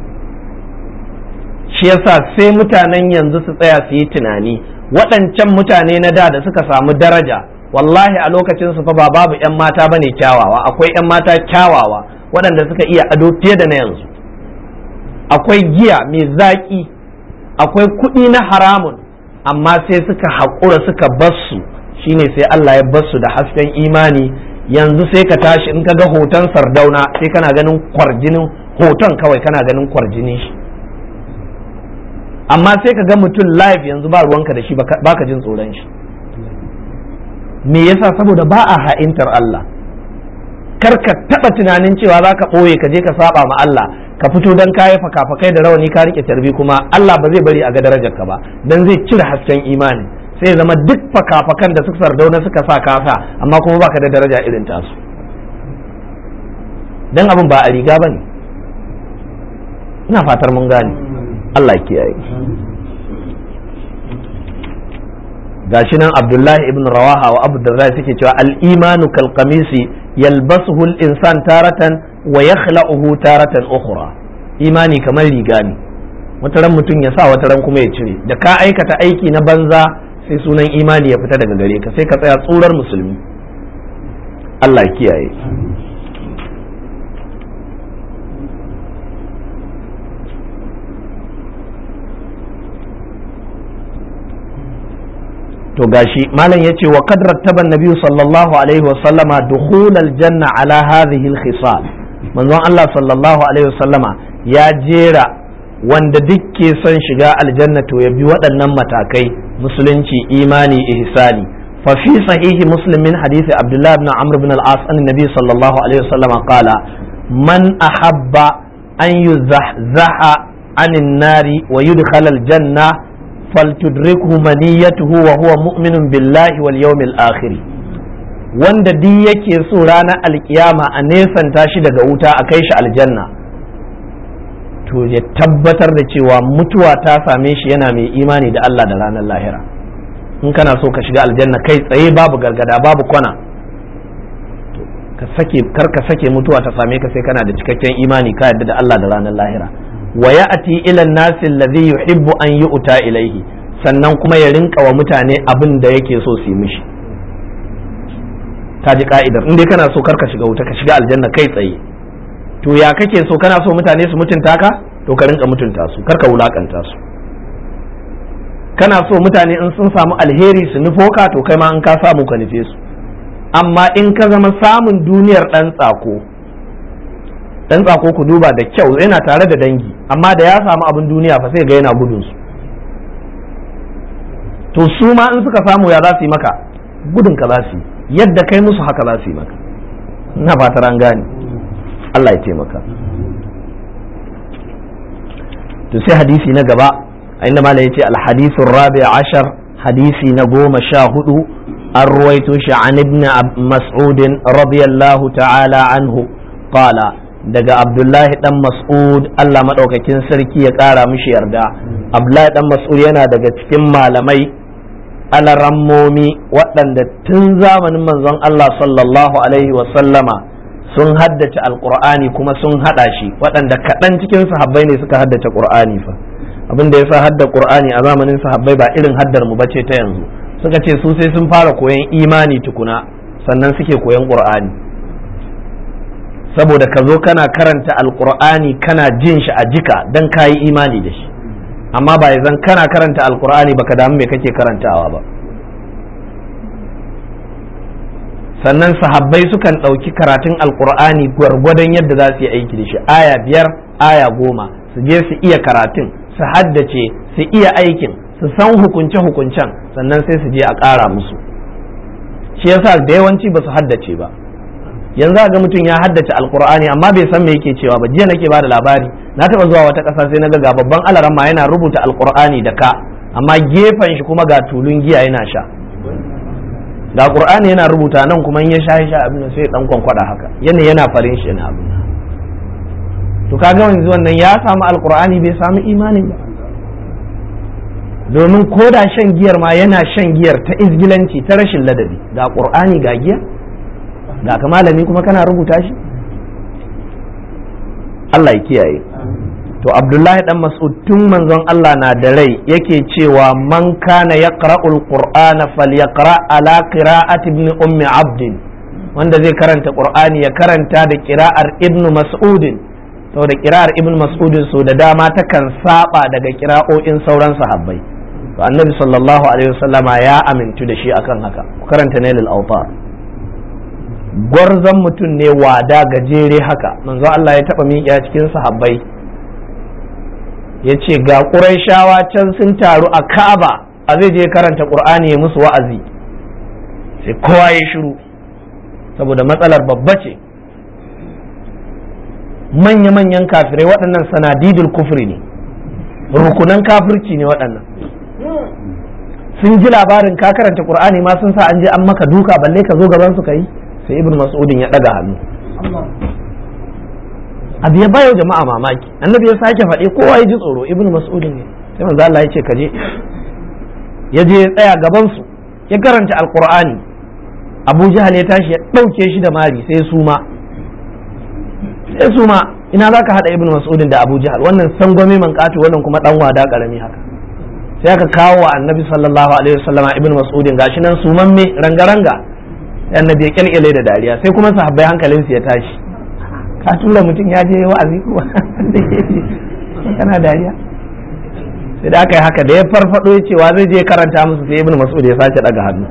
shi yasa sai mutanen yanzu su tsaya su yi tunani waɗancan mutane na da da suka samu daraja wallahi a lokacin su fa ba babu 'yan mata bane kyawawa akwai 'yan mata kyawawa waɗanda suka iya ado fiye da na yanzu akwai giya mai zaƙi akwai kuɗi na haramun amma sai suka haƙura suka bassu shine sai Allah ya bassu da hasken imani yanzu sai ka tashi in ka ga hoton sardauna sai kana ganin kwarjinin hoton kawai kana ganin kwarjinin shi amma sai ka ga mutum live yanzu ba ruwanka da shi baka jin tsoron shi me yasa saboda ba a ha'intar Allah kar ka taba tunanin cewa za ka ɓoye ka je ka saba ma Allah ka fito don kayi fakafakai da rawani ka rike tarbi kuma Allah ba zai bari a ga darajar ka ba dan zai cire hasken imani sai zama duk fakafakan da suka sardauna suka sa kasa amma kuma baka da daraja irin tasu dan abin ba a riga bane ina fatar mun gane Allah kiyaye gashi nan Abdullahi ibn Rawaha wa Abu Darda suke cewa al-imanu kal qamisi yalbasuhu al-insan taratan wa yakhla'uhu taratan ukhra imani kamar riga ne wata ran mutum ya sa wata ran kuma ya cire da ka aikata aiki na banza sai sunan imani ya fita daga gare ka sai ka tsaya tsurar musulmi Allah kiyaye to gashi malam yace wa qad rattaba an-nabi sallallahu alaihi wa sallama dukhul al-janna ala hadhihi al-khisal manzon Allah sallallahu alaihi wa sallama ya jera wanda duk ke son shiga aljanna to ya bi waɗannan matakai musulunci imani ihsani fa fi sahihi muslim min hadisi abdullah ibn amr ibn al-as an-nabi sallallahu alaihi wa sallama qala man ahabba an yuzahzaha anin nari wa yudkhala al-janna فلتدركه منيته وهو مؤمن بالله واليوم الآخر wanda duk yake so ranar alkiyama a nesanta shi daga wuta a kai shi aljanna to ya tabbatar da cewa mutuwa ta same shi yana mai imani da Allah da ranar lahira in kana so ka shiga aljanna kai tsaye babu gargada babu kwana ka sake kar ka sake mutuwa ta same ka sai kana da cikakken imani ka yadda da Allah da ranar lahira wa ya'ti ila an-nasi alladhi yuhibbu an yu'ta ilayhi sannan kuma ya rinka wa mutane abin da yake so su yi mishi ta ji ka'idar in dai kana so kar ka shiga wuta ka shiga aljanna kai tsaye to ya kake so kana so mutane su mutunta ka to ka rinka mutunta su kar ka wulakanta su kana so mutane in sun samu alheri su nufo ka to kai ma in ka samu ka nufe su amma in ka zama samun duniyar dan tsako dan tsako ku duba da kyau yana tare da dangi amma da ya samu abin duniya fa sai ga yana gudun su to su ma in suka samu ya za su yi maka gudun ka za su yi yadda kai musu haka za su yi maka ina fatar an gane Allah ya taimaka to sai hadisi na gaba a inda malam yace al-hadithu rabi ashar hadisi na goma sha hudu an ruwaito shi an ibn mas'ud radiyallahu ta'ala anhu qala daga abdullahi dan mas'ud Allah maɗaukakin sarki ya ƙara mishi yarda abdullahi dan mas'ud yana daga cikin malamai alarammomi waɗanda tun zamanin manzon Allah sallallahu alaihi sallama sun haddace alƙur'ani kuma sun haɗa shi waɗanda kaɗan cikin sahabbai ne suka haddace ƙur'ani fa abin da ya sa hadda ƙur'ani a zamanin sahabbai ba irin haddar mu bace ta yanzu suka ce su sai sun fara koyan imani tukuna sannan suke koyan ƙur'ani saboda ka zo kana karanta alkur'ani kana jin shi a jika don ka yi imani da shi amma ba zan kana karanta alkur'ani baka damu me kake karantawa ba sannan sahabbai sukan ɗauki karatun alkur'ani gwargwadon yadda za su yi aiki da shi aya biyar aya goma su je su iya karatun su haddace su iya aikin su san hukunce hukuncen sannan sai su je a ƙara musu shi yasa da yawanci ba su haddace ba yanzu ga mutum ya haddace alkur'ani amma bai san me yake cewa ba jiya nake bada labari na taba zuwa wata ƙasa sai na ga babban alaramma yana rubuta alkur'ani da ka amma gefen shi kuma ga tulun giya yana sha ga qur'ani yana rubuta nan kuma in ya sha sha abin sai dan kwankwada haka yana yana farin shi yana abin to kaga yanzu wannan ya samu alkur'ani bai samu imani ba domin ko da shan giyar ma yana shan giyar ta izgilanci ta rashin ladabi ga qur'ani ga giya da ka malami kuma kana rubuta shi Allah ya kiyaye to Abdullahi dan Mas'ud tun manzon Allah na da rai yake cewa man kana yaqra'ul qur'ana falyaqra ala qira'ati ibn ummi abd wanda zai karanta qur'ani ya karanta da qira'ar ibn mas'ud to da qira'ar ibn mas'ud so da dama takan saba daga qira'o'in sauran sahabbai to annabi sallallahu alaihi wasallama ya amintu da shi akan haka ku karanta nailul awtar gwarzon mutum ne wada gajere haka manzo Allah ya taba miƙa cikin sahabbai ya ce ga ƙuraishawa can sun taru a ka'aba a zai je karanta ƙur'ani ya musu wa'azi sai kowa ya shiru saboda matsalar babba ce manya-manyan kafirai waɗannan sanadidul kufri ne rukunan kafirci ne waɗannan sun ji labarin ka karanta qur'ani ma sun sa an je an maka duka balle ka zo gaban su kai sai ibnu mas'udin ya daga hannu abu ya bayo jama'a mamaki annabi ya sake faɗi kowa ya ji tsoro ibnu mas'udin ne sai manzo Allah ya ce ka je ya je ya tsaya gaban su ya karanta alqur'ani abu jahal ya tashi ya ɗauke shi da mari sai su ma sai su ma ina za ka haɗa ibn mas'udin da abu jahal wannan sangwame man ƙato wannan kuma ɗan wada ƙarami haka sai aka kawo wa annabi sallallahu alaihi wasallama ibn mas'udin gashi nan su mamme ranga-ranga sai annabi ya kyalkyale da dariya sai kuma sahabbai hankalinsu ya tashi ka tura mutum ya je wa'azi kuma kana dariya sai da aka yi haka da ya farfado ya cewa zai je karanta musu sai ibn mas'ud ya sace daga hannu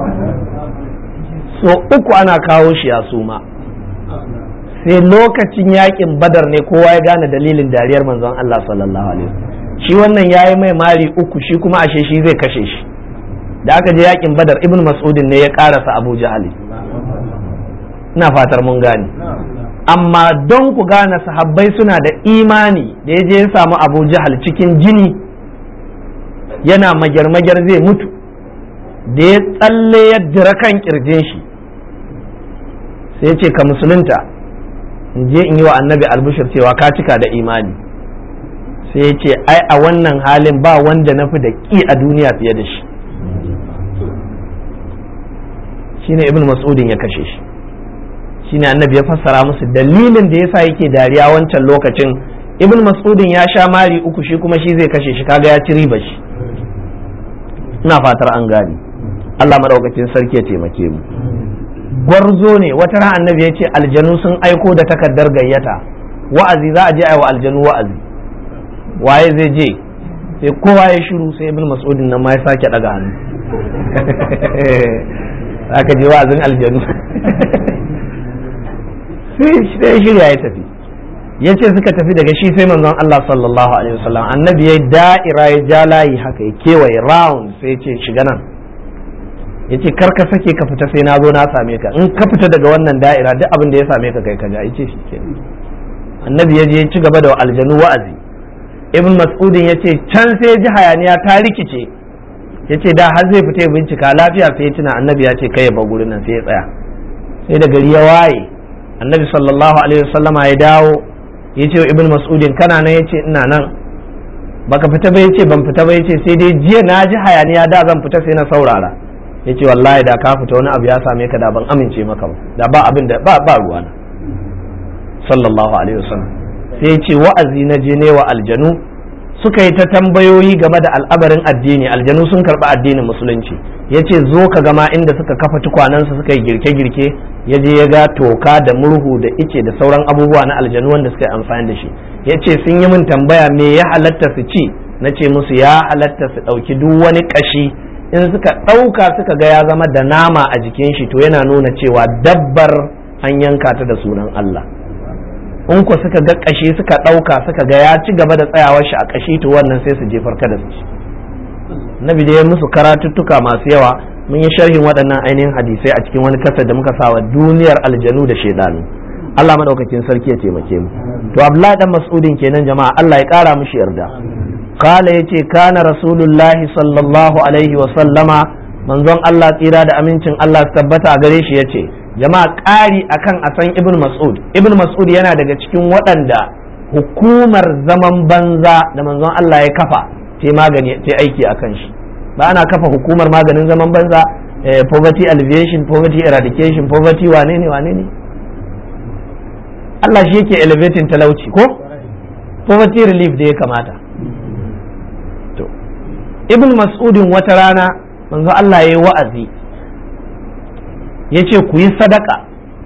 so uku ana kawo shi ya suma sai lokacin yakin badar ne kowa ya gane dalilin dariyar manzon Allah sallallahu alaihi shi wannan yayi mai mari uku shi kuma ashe shi zai kashe shi da aka je yakin badar ibn mas'udin ne ya karasa abu jahali ina fatar mun gane amma don ku gane sahabbai suna da imani da ya je ya samu abu jahal cikin jini yana magyar-magyar zai mutu da ya tsalle ya dira kan kirjin shi sai ya ce ka musulunta in je in yi wa annabi albushir cewa ka cika da imani sai ya ce ai a wannan halin ba wanda na fi da ƙi a duniya fiye da shi shine ibn mas'udin ya kashe shi shine annabi ya fassara musu dalilin da yasa yake dariya wancan lokacin ibn mas'udin ya sha mari uku shi kuma shi zai kashe shi kaga ya ci riba shi ina fatar an gani Allah madaukakin sarki ya taimake mu gwarzo ne wata ran annabi ya ce aljanu sun aiko da takardar gayyata wa'azi za a je a wa aljanu wa'azi waye zai je sai kowa ya shiru sai ibn mas'udin nan ma ya sake daga hannu aka je wa'azin aljanu sai shirya ya tafi ya ce suka tafi daga shi sai manzon Allah sallallahu alaihi wasallam annabi ya da'ira ya ja layi haka ya kewaye round sai ya ce shiga nan ya ce kar ka sake ka fita sai na zo na same ka in ka fita daga wannan da'ira duk abin da ya same ka kai ka ja ya ce shi ke annabi ya je ya ci gaba da aljanu wa'azi ibn mas'udin ya ce can sai ya ji hayaniya ta rikice ya ce da har zai fita ya bincika lafiya sai ya tuna annabi ya ce kai ya bar gurin nan sai ya tsaya sai da gari ya waye annabi sallallahu alaihi wasallama ya dawo ya ce wa ibn mas'udin kana nan ya ce ina nan baka fita ba ya ce ban fita ba ya ce sai dai jiya na ji hayaniya da zan fita sai na saurara ya ce wallahi da ka fita wani abu ya same ka da ban amince maka ba da ba abin da ba ba ruwana sallallahu alaihi wasallam sai ya ce wa'azi na je ne wa aljanu suka yi ta tambayoyi game da al'amarin addini aljanu sun karɓi addinin musulunci ya ce zo ka gama inda suka kafa tukwanansu suka yi girke-girke ya je ya ga toka da murhu da ice da sauran abubuwa na aljanu wanda suka yi amfani da shi ya ce sun yi min tambaya me ya halatta su ci na ce musu ya halatta su ɗauki duk wani ƙashi in suka ɗauka suka ga ya zama da nama a jikin shi to yana nuna cewa dabbar an yanka ta da sunan Allah in ku suka ga ƙashi suka ɗauka suka ga ya ci gaba da tsayawar shi a ƙashi to wannan sai su jefar kada su ci nabi da ya musu karatuttuka masu yawa mun yi sharhin waɗannan ainihin hadisai a cikin wani kasar da muka sawa duniyar aljanu da shaidanu Allah madaukakin sarki ya taimake mu to Abdullahi dan Mas'udin kenan jama'a Allah ya ƙara mishi yarda kala yace kana rasulullahi sallallahu alaihi wa sallama manzon Allah tsira da amincin Allah tabbata a gare shi yace jama'a ƙari akan a san ibn mas'ud ibn mas'ud yana daga cikin waɗanda hukumar zaman banza da manzon Allah ya kafa ce magani ce aiki akan shi ba ana kafa hukumar maganin zaman banza poverty alleviation poverty eradication poverty wane ne wane ne Allah shi yake elevating talauci ko poverty relief da ya kamata to ibn mas'udin wata rana manzo Allah ya yi wa'azi ya ce ku yi sadaka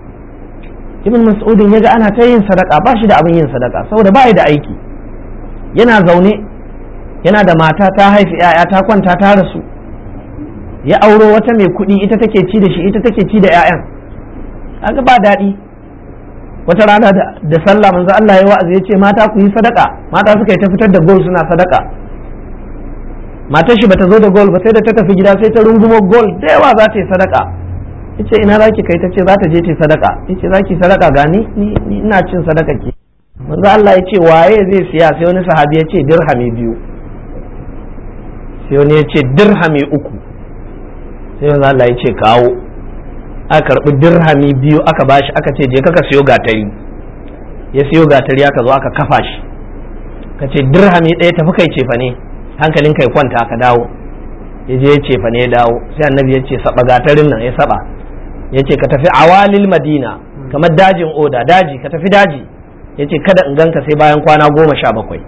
ibn mas'udin ya ga ana ta yin sadaka ba shi da abin yin sadaka saboda ba da aiki yana zaune yana da mata ta haifi 'ya'ya ta kwanta ta rasu ya auro wata mai kuɗi ita take ci da shi ita take ci da 'ya'yan kaga ba daɗi wata rana da sallah manzo Allah ya wa'azi ya ce mata ku yi sadaka mata suka yi ta fitar da gol suna sadaka matar shi bata zo da gol ba sai da ta tafi gida sai ta rungumo gol da yawa za ta yi sadaka yace ina zaki kai ta ce za ta je ta sadaka yace zaki sadaka ga ni ni ina cin sadaka ki manzo Allah ya ce waye zai siya sai wani sahabi ya ce dirhami biyu sai wani ya ce dirhami uku sai manzo Allah ya ce kawo aka karbi dirhami biyu aka bashi aka ce je kaka siyo gatari ya siyo gatari aka zo aka kafa shi ka ce dirhami ɗaya tafi kai cefa ne hankalin kai kwanta ka dawo ya je ya cefa ne ya dawo sai annabi ya ce saba gatarin nan ya saba ya ce ka tafi awalil madina kamar dajin oda daji ka tafi daji ya ce kada in ganka sai bayan kwana goma sha bakwai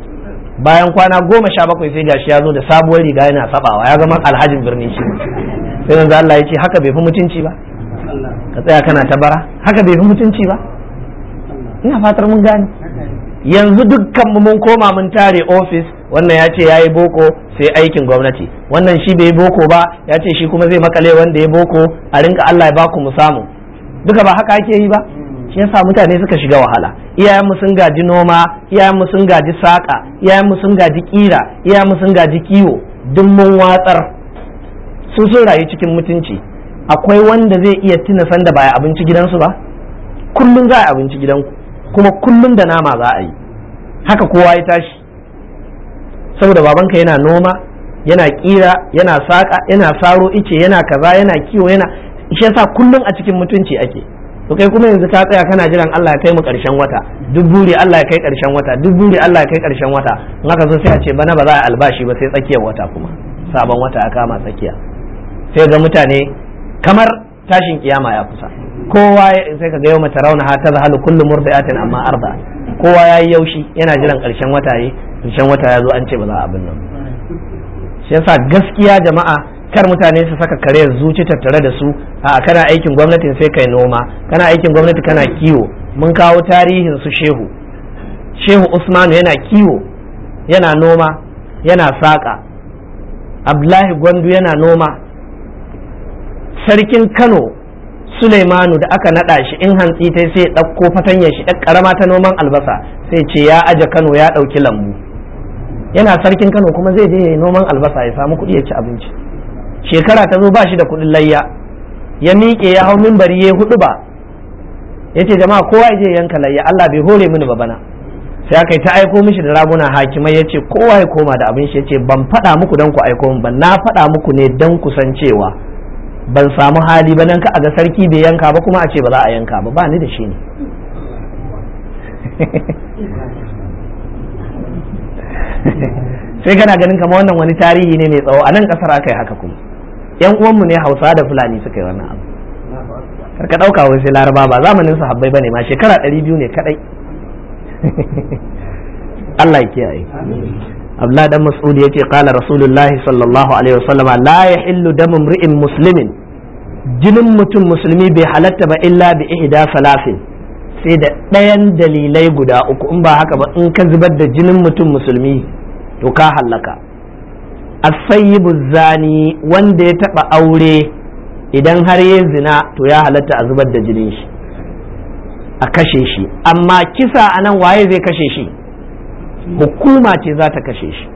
bayan kwana goma sha bakwai sai gashi ya zo da sabuwar riga yana sabawa ya zama alhajin birni shi sai yanzu Allah ya ce haka bai fi mutunci ba ka tsaya kana ta bara haka bai fi mutunci ba ina fatar mun gane yanzu dukkan mu mun koma mun tare ofis wannan ya ce yayi boko sai aikin gwamnati wannan shi bai boko ba ya ce shi kuma zai makale wanda ya boko a rinka Allah ya baku mu samu duka ba haka ake yi ba shi yasa mutane suka shiga wahala iyayenmu sun gaji noma iyayenmu sun gaji saƙa iyayenmu sun gaji ƙira iyayenmu sun gaji kiwo duk mun watsar su sun rayu cikin mutunci akwai wanda zai iya tuna sanda ba ya abinci gidansu ba kullum za a yi abinci gidanku kuma kullum da nama za a yi haka kowa ya tashi saboda babanka yana noma yana ƙira yana saƙa yana saro ice yana kaza yana kiwo yana shi yasa kullum a cikin mutunci ake to kai kuma yanzu ka tsaya kana jiran Allah ya kai mu karshen wata duk buri Allah ya kai karshen wata duk buri Allah ya kai karshen wata in aka zo sai a ce bana ba za a albashi ba sai tsakiyar wata kuma sabon wata ya kama tsakiya sai ga mutane kamar tashin kiyama ya kusa kowa sai ka ga yau mata rauna ha ta zahalu kullu murdiatin amma arda kowa yayi yaushi yana jiran karshen wata yi karshen wata ya zo an ce ba za a abin nan shi yasa gaskiya jama'a kar mutane su saka kare zuci tattare da su a kana aikin gwamnatin sai kai noma kana aikin gwamnati kana kiwo mun kawo tarihin su shehu shehu usmanu yana kiwo yana noma yana saƙa abdullahi gwandu yana noma sarkin kano suleimanu da aka naɗa shi in hantsi ta sai ɗauko fatanyar shi ɗan ƙarama ta noman albasa sai ce ya aje kano ya ɗauki lambu yana sarkin kano kuma zai je ya yi noman albasa ya samu kuɗi ya ci abinci shekara ta zo ba shi da kuɗin layya ya miƙe ya hau mimbari ya hudu ba ya ce jama'a kowa ya je yanka layya Allah bai hore mini ba bana sai aka yi ta aiko mishi da raguna hakimai ya ce kowa ya koma da abin shi ya ce ban faɗa muku don ku aiko min ba na faɗa muku ne don ku san cewa ban samu hali ba nan ka a ga sarki bai yanka ba kuma a ce ba za a yanka ba ba ni da shi ne sai kana ganin kamar wannan wani tarihi ne mai tsawo a nan kasar aka yi haka kuma yan uwanmu ne hausa da fulani suka yi wannan abu karka ɗauka wai sai laraba ba zamanin sahabbai bane ma shekara ɗari biyu ne kadai Allah ya kiyaye Abdullah dan Mas'ud yace qala Rasulullahi sallallahu alaihi wasallam la yahillu damu imri'in muslimin jinin mutum musulmi bai halatta ba illa bi ihda salasin sai da ɗayan dalilai guda uku in ba haka ba in ka zubar da jinin mutum musulmi to ka hallaka asayyibu zani wanda ya taba aure idan har ya zina to ya halatta a zubar da jinin shi a kashe shi amma kisa a nan waye zai kashe shi hukuma ce za ta kashe shi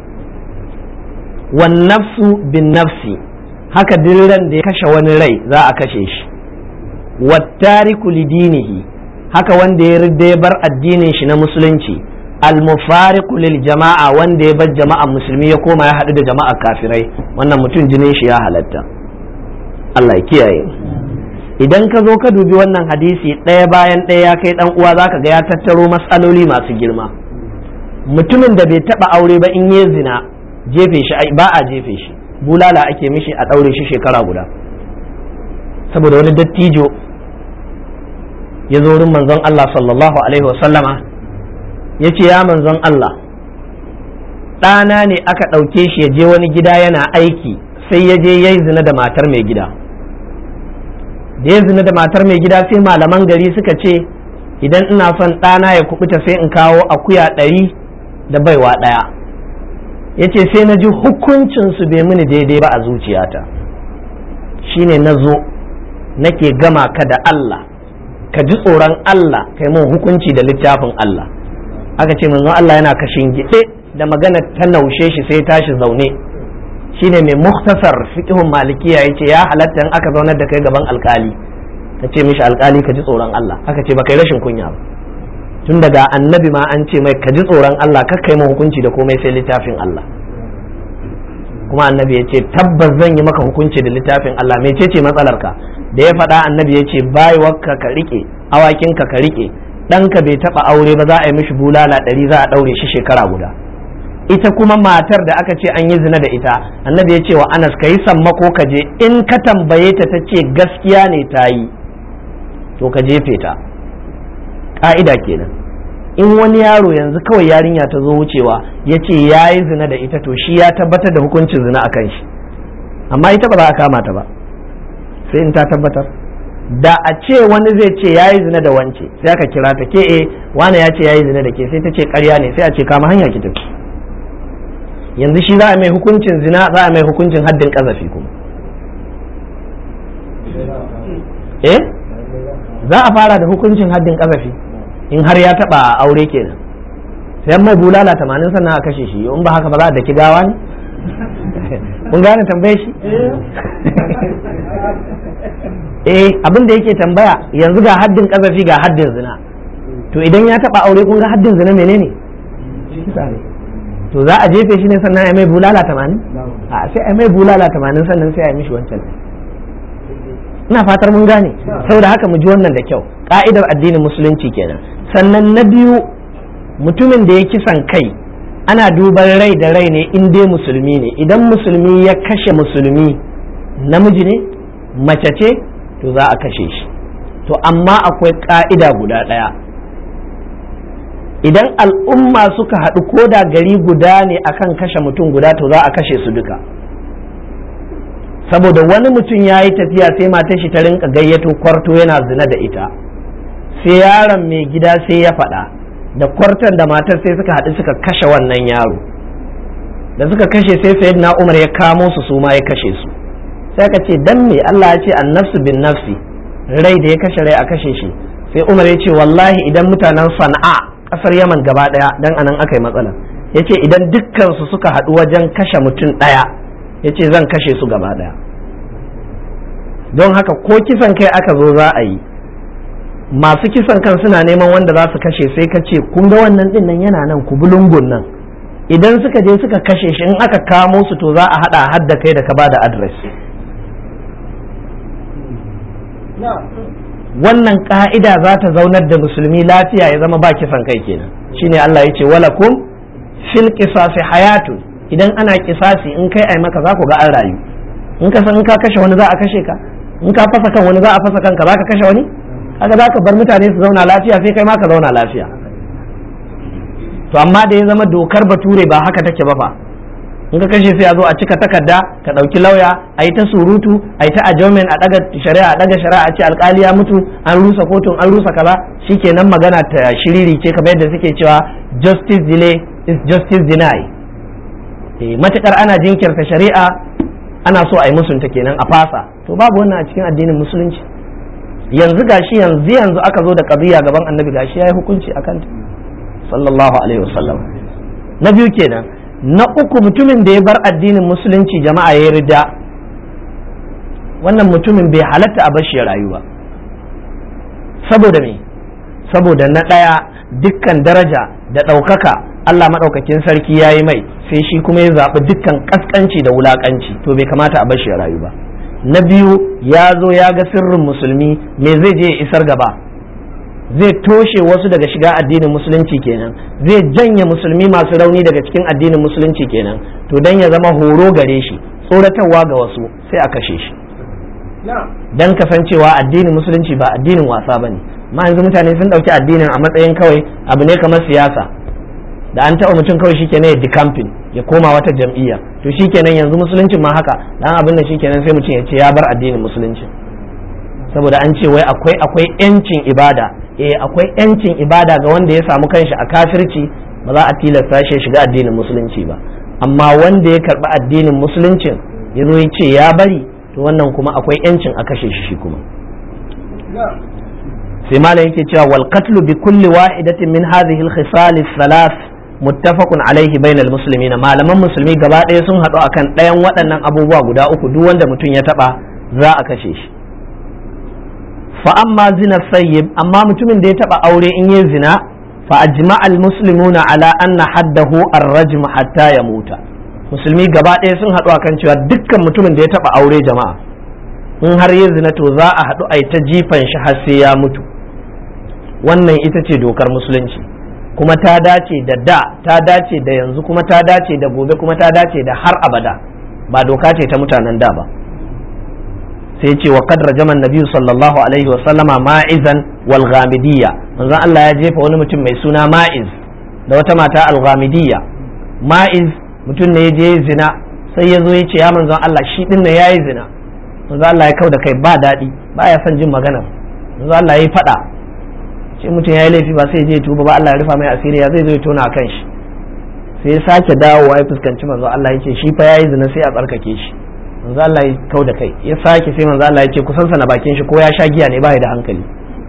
wan nafsu bin nafsi haka ran da ya kashe wani rai za a kashe shi wattariku lidinihi haka wanda ya ridda ya bar addinin shi na musulunci almufariqu lil jama'a wanda ya bar jama'an musulmi ya koma ya haɗu da jama'ar kafirai wannan mutum jinin shi ya halatta Allah ya kiyaye idan ka zo ka dubi wannan hadisi ɗaya bayan ɗaya ya kai ɗan uwa zaka ga ya tattaro matsaloli masu girma mutumin da bai taɓa aure ba in yi zina jefe shi ba a jefe shi bulala ake mishi a ɗaure shi shekara guda saboda wani dattijo ya zo wurin manzon Allah sallallahu alaihi wasallama ya ce ya manzon Allah ɗana ne aka ɗauke shi ya je wani gida yana aiki sai ya je ya yi zina da matar mai gida da ya zina da matar mai gida sai malaman gari suka ce idan ina son ɗana ya kubuta sai in kawo akuya ɗari da baiwa ɗaya ya ce sai na ji hukuncinsu bai mini daidai ba a zuciyata shine na zo nake gama ka da Allah ka ji tsoron Allah kai mun hukunci da littafin Allah aka ce manzon Allah yana kashin gide da magana ta naushe shi sai tashi zaune shine mai muktasar fiqhun malikiya yace ya halatta in aka zaunar da kai gaban alkali ka ce mishi alkali ka ji tsoron Allah aka ce ba kai rashin kunya ba tun daga annabi ma an ce mai ka ji tsoron Allah kakka yi hukunci da komai sai littafin Allah kuma annabi ya ce tabbas zan yi maka hukunci da littafin Allah mece ce matsalarka da ya faɗa annabi ya ce baiwarka ka riƙe awakinka ka riƙe ɗanka bai taɓa aure ba za a yi mishi bulala ɗari za a ɗaure shi shekara guda ita kuma matar da aka ce an yi zina da ita annabi ya ce wa anas ka yi sammako ka je in ka tambaye ta ta ce gaskiya ne ta yi to ka jefe ta ƙa'ida kenan in wani yaro yanzu kawai yarinya ta zo wucewa ya ce ya yi zina da ita to shi ya tabbatar da hukuncin zina a kan shi amma ita ba za a kama ta ba sai in ta tabbatar da a ce wani zai ce ya yi zina da wance sai aka kira ta ke e wani ya ce ya yi zina da ke sai ta ce karya ne sai a ce kama hanya ki tafi yanzu shi za a mai hukuncin zina za a mai hukuncin haddin kazafi kuma eh za a fara da hukuncin haddin kazafi in har ya taba aure kenan sai mai bulala tamanin sannan a kashe shi in ba haka ba za a daki gawa ne kun gane tambaye shi eh abin da yake tambaya yanzu ga haddin kazafi ga haddin zina to idan ya taba aure kun ga haddin zina menene to za a jefe shi ne sannan a mai bulala tamanin a sai a mai bulala tamanin sannan sai a yi mishi wancan ina fatar mun gane saboda haka mu ji wannan da kyau ka'idar addinin musulunci kenan sannan na biyu mutumin da ya kisan kai ana duban rai da rai ne in dai musulmi ne idan musulmi ya kashe musulmi namiji ne mace ce to za a kashe shi to amma akwai ka'ida guda ɗaya idan al'umma suka haɗu ko da gari guda ne akan kashe mutum guda to za a kashe su duka saboda wani mutum ya yi tafiya sai matar shi ta rinka gayyato kwarto yana zina da ita sai yaron mai gida sai ya faɗa da kwarton da matar sai suka haɗu suka kashe wannan yaro da suka kashe sai sayyid na umar ya kamo su su ma ya kashe su sai ka ce dan me Allah ya ce annafsu bin nafsi rai da ya kashe rai a kashe shi sai umar ya ce wallahi idan mutanen sana'a kasar yaman gaba daya dan anan aka yi matsala ya ce idan dukkan su suka haɗu wajen kashe mutum ɗaya ya ce zan kashe su gaba daya don haka ko kisan kai aka zo za a yi masu kisan kan suna neman wanda za su kashe sai ka ce kun ga wannan din nan yana nan ku bulungun nan idan suka je suka kashe shi in aka kamo su to za a hada hadda kai da ka bada adres wannan ka'ida za ta zaunar da musulmi lafiya ya zama ba kisan kai kenan shine Allah ya ce walakum fil qisasi hayatun idan ana kisasi in kai ai maka za ku ga an rayu in ka san in ka kashe wani za a kashe ka in ka fasa kan wani za a fasa kanka za ka kashe wani kaga za ka bar mutane su zauna lafiya sai kai ma ka zauna lafiya to amma da ya zama dokar bature ba haka take ba fa in ka kashe sai a zo a cika takarda ka ɗauki lauya a yi ta surutu a yi ta adjournment a ɗaga shari'a a ɗaga shari'a a ce alƙali ya mutu an rusa kotun an rusa kaza shikenan magana ta shiriri ce kamar yadda suke cewa justice delay is justice deny eh matakar ana jinkirta shari'a ana so a yi musunta kenan a fasa to babu wannan a cikin addinin musulunci yanzu gashi yanzu yanzu aka zo da qadiya gaban annabi gashi yayi hukunci akan ta sallallahu alaihi wasallam na biyu kenan na uku mutumin da ya bar addinin musulunci jama'a ya rida wannan mutumin bai halatta a bashi ya rayu ba saboda me saboda na ɗaya dukkan daraja da ɗaukaka Allah maɗaukakin sarki ya yi mai sai shi kuma ya zaɓi dukkan ƙasƙanci da wulaƙanci to bai kamata a bashi ya rayu ba na biyu ya zo ya ga sirrin musulmi me zai je ya isar gaba zai toshe wasu daga shiga addinin musulunci kenan zai janye musulmi masu rauni daga cikin addinin musulunci kenan to dan ya zama horo gare shi tsoratarwa ga wasu sai a kashe shi dan kasancewa addinin musulunci ba addinin wasa bane ma yanzu mutane sun dauki addinin a matsayin kawai abu ne kamar siyasa da an taɓa mutum kawai shikenan ya camping ya koma wata jam'iyya to shikenan yanzu musuluncin ma haka dan abin da shikenan sai mutum ya ce ya bar addinin musulunci saboda an ce wai akwai akwai yancin ibada eh akwai yancin ibada ga wanda ya samu kanshi a kafirci ba za a tilasta shi shiga addinin musulunci ba amma wanda ya karɓi addinin musuluncin ya zo ya ce ya bari to wannan kuma akwai yancin a kashe shi shi kuma sai malam yake cewa wal qatlu bi kulli wahidatin min hadhihi al khisal thalath muttafaqun alaihi bainal muslimin malaman musulmi gaba ɗaya sun haɗu akan ɗayan waɗannan abubuwa guda uku duk wanda mutum ya taɓa za a kashe shi fa amma zina sayyib amma mutumin da ya taɓa aure in yi zina fa ajma al muslimuna ala anna haddahu ar-rajm hatta yamuta musulmi gaba ɗaya sun haɗu akan cewa dukkan mutumin da ya taɓa aure jama'a in har ya zina to za a haɗu a ta jifan shi har sai ya mutu wannan ita ce dokar musulunci kuma ta dace da da ta dace da yanzu kuma ta dace da gobe kuma ta dace da har abada ba doka ce ta mutanen da ba sai ce wa qad rajama nabi sallallahu alaihi wa sallama ma'izan wal ghamidiyya manzon Allah ya jefa wani mutum mai suna ma'iz da wata mata al ghamidiyya ma'iz mutum ne ya je zina sai ya zo ya ce ya manzon Allah shi din ne yayi zina manzon Allah ya kau da kai ba daɗi ba ya son jin magana manzon Allah ya faɗa ce mutum ya yi laifi ba sai je tuba ba Allah ya rufa mai asiri ya zai zo ya tona kan shi sai ya sake dawowa ya fuskanci manzo Allah ya ce shi fa yayi zina sai a tsarkake shi manzo Allah ya kau da kai ya sake sai manzo Allah ya ce kusan sana bakin shi ko ya sha giya ne ba da hankali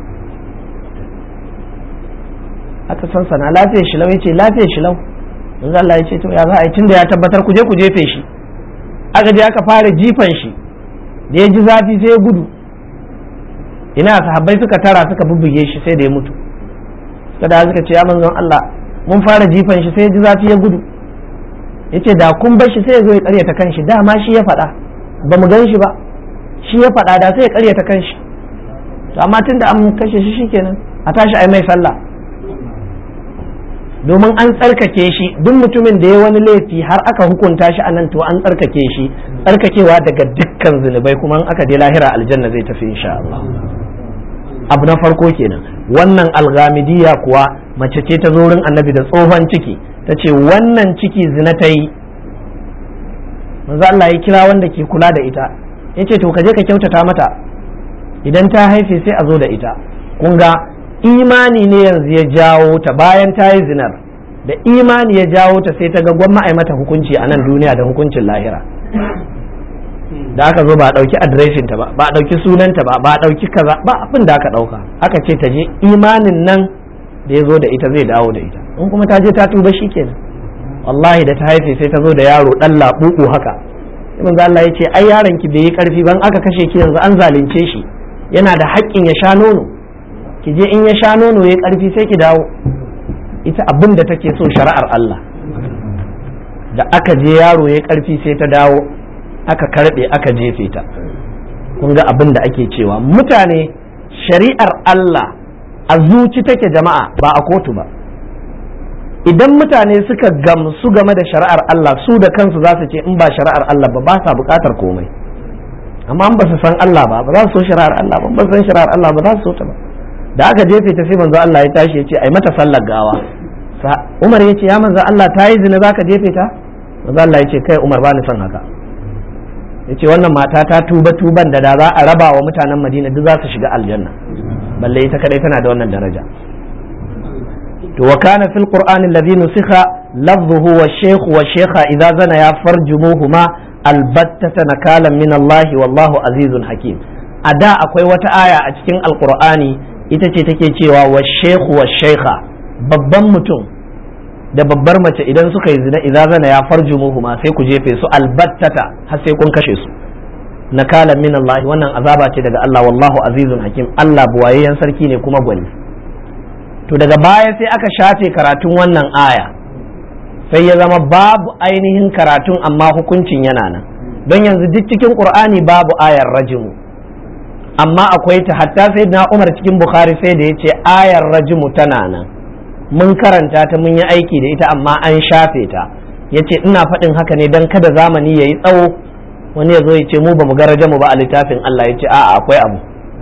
aka san sana lafiyar shi lau ya ce lafiyar shi lau manzo Allah ya ce to ya za a yi tunda ya tabbatar ku je ku jefe shi aka je aka fara jifan shi da ya ji zafi sai ya gudu ina sahabbai suka tara suka bubbuge shi sai da ya mutu suka da suka ce ya manzon Allah mun fara jifan shi sai ya ji zafi ya gudu yace da kun bar shi sai ya zo ya karyata kanshi dama shi ya faɗa ba mu gan shi ba shi ya faɗa da sai ya karyata kanshi to amma tunda an kashe shi shikenan a tashi ai mai sallah domin an tsarkake shi duk mutumin da ya wani laifi har aka hukunta shi anan to an tsarkake shi tsarkakewa daga dukkan zunubai kuma aka je lahira aljanna zai tafi insha Allah abu na farko kenan wannan alghamidiyya kuwa mace ce ta zo wurin annabi da tsohon ciki ta ce wannan ciki zina ta yi manzo Allah ya kira wanda ke kula da ita ya ce to ka je ka kyautata mata idan ta haife sai a zo da ita kun ga imani ne yanzu ya jawo ta bayan ta yi zinar da imani ya jawo ta sai ta ga gwamma a mata hukunci a nan duniya da hukuncin lahira da aka zo ba a ɗauki adireshin ta ba ba a ɗauki sunanta ba ba a ɗauki kaza ba abin da aka ɗauka aka ce ta je imanin nan da ya zo da ita zai dawo da ita in kuma ta je ta tuba shi kenan wallahi da ta haife sai ta zo da yaro ɗan laɓuɓu haka sai manzo Allah ya ce ai yaron ki bai yi ƙarfi ban aka kashe ki yanzu an zalunce shi yana da haƙƙin ya sha nono ki je in ya sha nono ya ƙarfi sai ki dawo ita abin da take so shari'ar Allah da aka je yaro ya ƙarfi sai ta dawo aka karbe aka jefe ta kun ga abin da ake cewa mutane shari'ar Allah a zuci take jama'a ba a kotu ba idan mutane suka gamsu game da shari'ar Allah su da kansu za su ce in ba shari'ar Allah ba ba sa bukatar komai amma in ba su san Allah ba ba za su so shari'ar Allah ba ba su san shari'ar Allah ba za su so ta ba da aka jefe ta sai manzo Allah ya tashi ya ce ai mata sallar gawa Umar ya ce ya manzo Allah ta yi zina zaka jefe ta manzo Allah ya ce kai Umar ba ni son haka yace wannan mata ta tuba tuban da da za a raba wa mutanen madina duk za su shiga aljanna balle ita kadai tana da wannan daraja to wa kana fil qur'an alladhi nusikha lafzuhu wa shaykh wa shaykha idza zana ya farjumuhuma albattata nakalan min Allah wallahu azizun hakim a da akwai wata aya a cikin alqur'ani ita ce take cewa wa shaykh wa shaykha babban mutum da babbar mace idan suka yi zina idza zana ya farjumuhuma sai ku jefe su albattata har sai kun kashe su nakalan min Allah wannan azaba ce daga Allah wallahu azizun hakim Allah buwayayyen sarki ne kuma gwani to daga baya sai aka shafe karatun wannan aya sai ya zama babu ainihin karatun amma hukuncin yana nan don yanzu duk cikin qur'ani babu ayar rajimu amma akwai ta hatta sai na umar cikin bukhari sai da ya ce ayar rajimu tana nan mun karanta ta mun yi aiki da ita amma an shafe ta ya ce ina faɗin haka ne don kada zamani ya yi tsawo wani ya zo ya ce mu ba mu ga rajamu ba a littafin Allah ya ce a'a akwai abu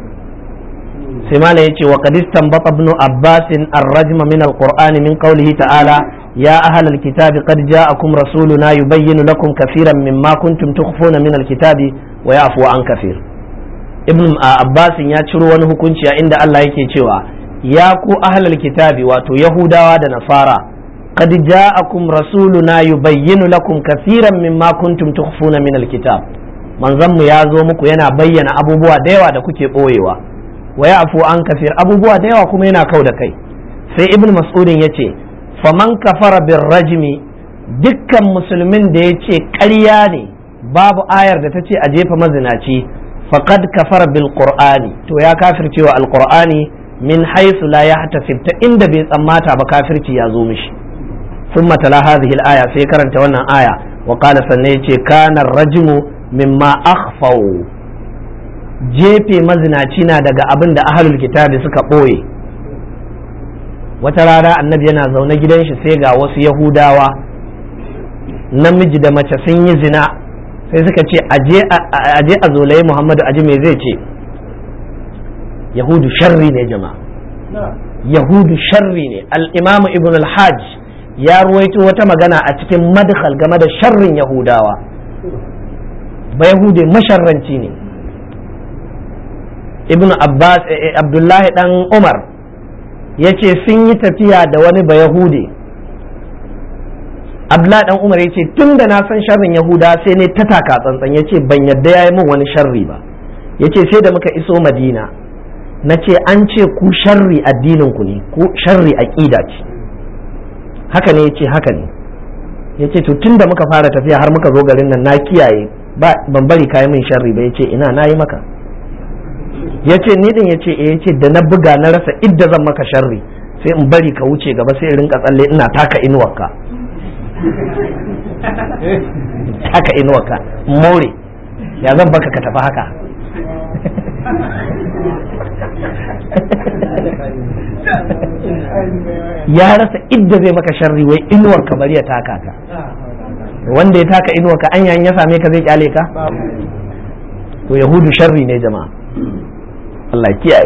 sai mala ya ce wa qadistan bata ibn abbas ar-rajm min al-qur'ani min qawlihi ta'ala ya ahal al-kitabi qad ja'akum rasuluna yubayyinu lakum kaseeran mimma kuntum tukhfuna min al-kitabi wa ya'fu an kaseer ibn abbas ya ciro wani hukunci a inda Allah yake cewa ya ku ahal al-kitabi wato yahudawa da nasara qad ja'akum rasuluna yubayyinu lakum kaseeran mimma kuntum tukhfuna min al-kitab manzon mu ya zo muku yana bayyana abubuwa da yawa da kuke boyewa wa ya'fu an kafir abubuwa da yawa kuma yana kau da kai sai ibn mas'udin ya ce faman kafara bin rajmi dukkan musulmin da ya ce ƙarya ne babu ayar da ta ce a jefa mazinaci faqad kafara bil qur'ani to ya kafircewa alqur'ani min haythu la yahtasib ta inda bai tsammata ba kafirci ya zo mishi thumma tala hadhihi al-aya sai karanta wannan aya wa qala sanne yace kana rajmu mimma akhfaw jefe mazinaci na daga abin da ahlul kitabi suka boye wata rana annabi yana zaune gidan shi sai ga wasu yahudawa namiji da mace sun yi zina sai suka ce aje a zolaye muhammadu aji me zai ce yahudu sharri ne jama'a yahudu sharri ne al'imamu ibn al-hajj ya ruwaito wata magana a cikin madkhal game da sharrin yahudawa ba yahude masharranci ne ibn abbas abdullahi dan umar ya ce sun yi tafiya da wani ba yahude abdullahi dan umar ya ce tun da na san sharrin yahuda sai ne ta taka tsantsan ya ce ban yadda ya yi min wani sharri ba ya ce sai da muka iso madina na ce an ce ku sharri addinin ku ne ku sharri aqida ce haka ne ya ce haka ne ya ce to tun da muka fara tafiya har muka zo garin nan na kiyaye ban bari kayi min sharri ba ya ce ina na yi maka ya ce ni din ya ce eh ya ce da na buga na rasa idda zan maka sharri sai in bari ka wuce gaba sai in rinka tsalle ina taka inuwarka taka inuwarka more ya zan baka ka tafi haka ya rasa idda zai maka sharri wai inuwar ka bari ya taka ka wanda ya taka inuwar ka anya ya same ka zai kyale ka to yahudu sharri ne jama'a Allah kiyaye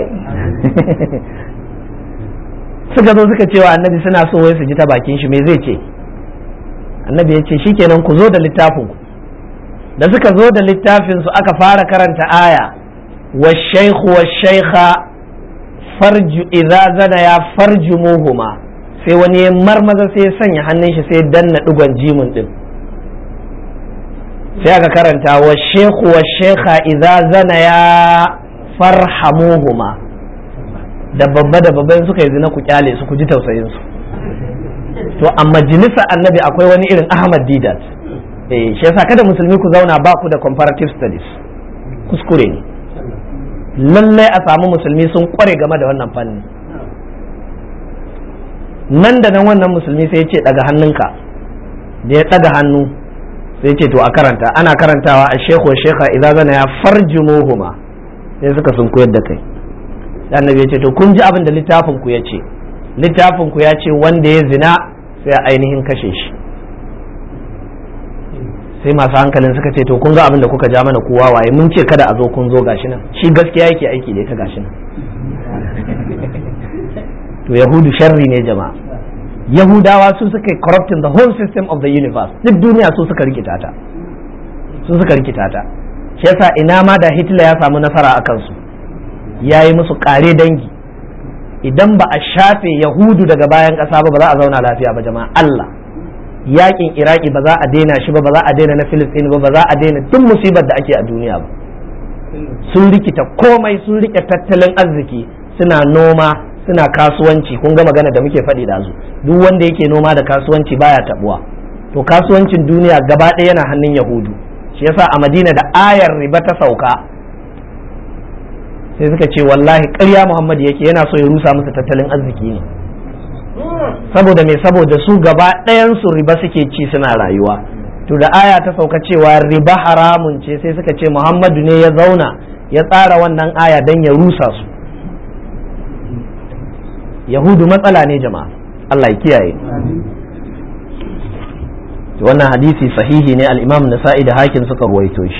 suka zo suka cewa annabi suna so wai su ji ta bakin shi me zai ce annabi ya ce shikenan ku zo da littafin ku da suka zo da littafin su aka fara karanta aya wa shaykhu wa shaykha farju idza zana ya farju muhuma sai wani ya marmaza sai ya sanya hannun shi sai danna digon jimin din sai aka karanta wa shaykhu wa shaykha idza zana ya farhamuhuma da babba da babban suka yi zina ku kyale su ku ji tausayin su to a majalisa annabi akwai wani irin ahmad didat eh shi yasa kada musulmi ku zauna ba ku da comparative studies kuskure ne lallai a samu musulmi sun kware game da wannan fanni nan da nan wannan musulmi sai ya ce daga hannunka da ya daga hannu sai ce to a karanta ana karantawa a shekhu shekha idan zana ya farjumuhuma sai suka sun koyar da kai annabi ya ce to kun ji abin da littafin ku ya ce littafin ku ya ce wanda ya zina sai a ainihin kashe shi sai masu hankalin suka ce to kun ga abin da kuka ja mana kowa waye mun ce kada a zo kun zo gashi nan shi gaskiya yake aiki da ita gashi nan to yahudu sharri ne jama'a yahudawa su suka corrupting the whole system of the universe duk duniya su suka rikita ta su suka rikita ta shi yasa ina ma da hitler ya samu nasara a kansu ya yi musu kare dangi idan ba a shafe yahudu daga bayan ƙasa ba ba za a zauna lafiya ba jama'a Allah yakin iraki ba za a daina shi ba ba za a daina na filistin ba ba za a daina duk musibar da ake a duniya ba sun rikita komai sun rike tattalin arziki suna noma suna kasuwanci kun ga magana da muke faɗi da su duk wanda yake noma da kasuwanci baya tabuwa to kasuwancin duniya gaba ɗaya yana hannun yahudu shi yasa a madina da ayar riba ta sauka sai suka ce wallahi ƙarya muhammad yake yana so ya rusa musu tattalin arziki ne saboda me saboda su gaba ɗayan su riba suke ci suna rayuwa to da aya ta sauka cewa riba haramun ce sai suka ce muhammadu ne ya zauna ya tsara wannan aya don ya rusa su yahudu matsala ne jama'a Allah ya kiyaye wannan hadisi sahihi ne al-imam nasa'i da hakim suka ruwaito shi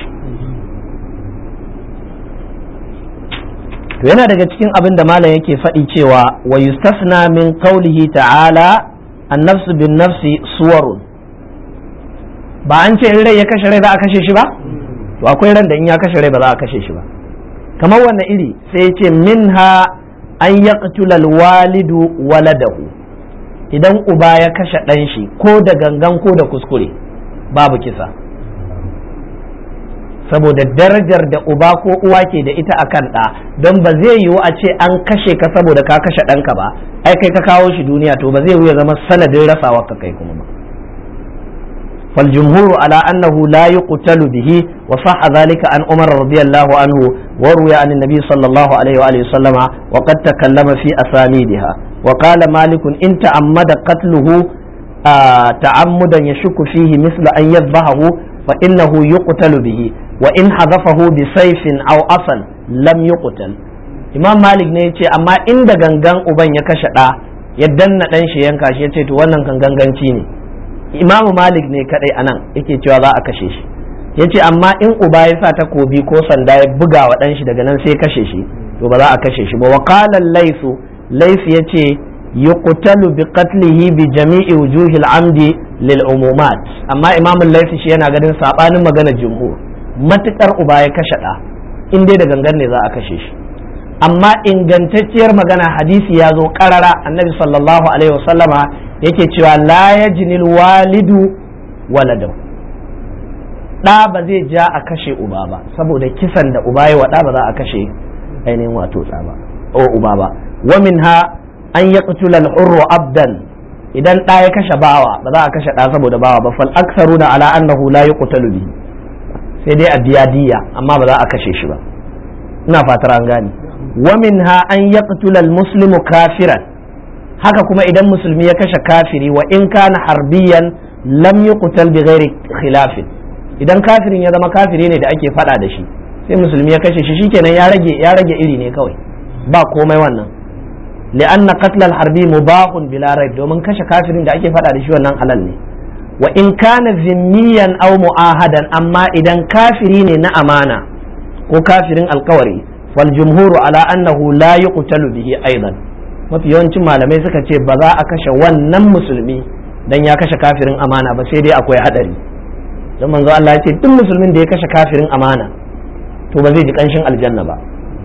to yana daga cikin abin da malam yake faɗi cewa wa yustasna min qawlihi ta'ala an-nafsu bin nafsi suwarun ba an ce in rai ya kashe rai za a kashe shi ba to akwai ran da in ya kashe rai ba za a kashe shi ba kamar wannan iri sai ya ce minha an yaqtula walidu waladahu idan uba ya kashe ɗan shi ko da gangan ko da kuskure babu kisa saboda darajar da uba ko uwa ke da ita akan ɗa don ba zai yiwu a ce an kashe ka saboda ka kashe ɗanka ba ai kai ka kawo shi duniya to ba zai yiwu ya zama sanadin rasawa ka kai kuma ba فالجمهور على أنه لا يقتل به وصح ذلك عن عمر رضي الله عنه وروي عن النبي صلى الله عليه وآله وسلم وقد تكلم في أسانيدها وقال مالك إن تعمد قتله آه تعمدا يشك فيه مثل أن يذبحه فإنه يقتل به وإن حذفه بسيف أو أصل لم يقتل imam malik ne ya ce amma inda gangan uban ya kashe ɗa ya danna ɗan shi yanka shi ya ce to wannan kan ganganci ne imamu malik ne kadai anan yake cewa za a kashe shi ya ce amma in uba ya sa takobi ko sanda ya buga wa ɗan shi daga nan sai kashe shi to ba za a kashe shi ba wa qala laisu laisu ya ce yuqtalu bi qatlihi bi jami'i wujuhil amdi lil umumat amma imamu laisu shi yana ganin sabanin magana jumhur matukar uba ya kashe ɗa in dai da gangan ne za a kashe shi amma ingantacciyar magana hadisi ya zo karara annabi sallallahu alaihi wasallama yake cewa la yajnil walidu waladau ɗa ba zai ja a kashe uba ba saboda kisan da uba ya waɗa ba za a kashe ainihin wato ɗa ba o uba ba wa minha an yaqtula al-hurru abdan idan ɗa ya kashe bawa ba za a kashe ɗa saboda bawa ba fal aktharuna ala annahu la yuqtalu bihi sai dai a diya diya amma ba za a kashe shi ba ina fatar an gane ومنها أن يقتل المسلم كافرا haka kuma idan musulmi ya kashe kafiri wa in kana harbiyan lam yuqtal bi ghairi khilafin idan kafirin ya zama kafiri ne da ake fada da shi sai musulmi ya kashe shi shikenan ya rage ya rage iri ne kawai ba komai wannan li'anna qatl al-harbi mubahun bila raib domin kashe kafirin da ake fada da shi wannan halal ne wa in kana zimmiyan aw mu'ahadan amma idan kafiri ne na amana ko kafirin alkawari والجمهور على أنه لا يقتل به أيضا mafi yawancin malamai suka ce ba za a kashe wannan musulmi dan ya kashe kafirin amana ba sai dai akwai hadari don manzo Allah ya ce duk musulmin da ya kashe kafirin amana to ba zai ji kanshin aljanna ba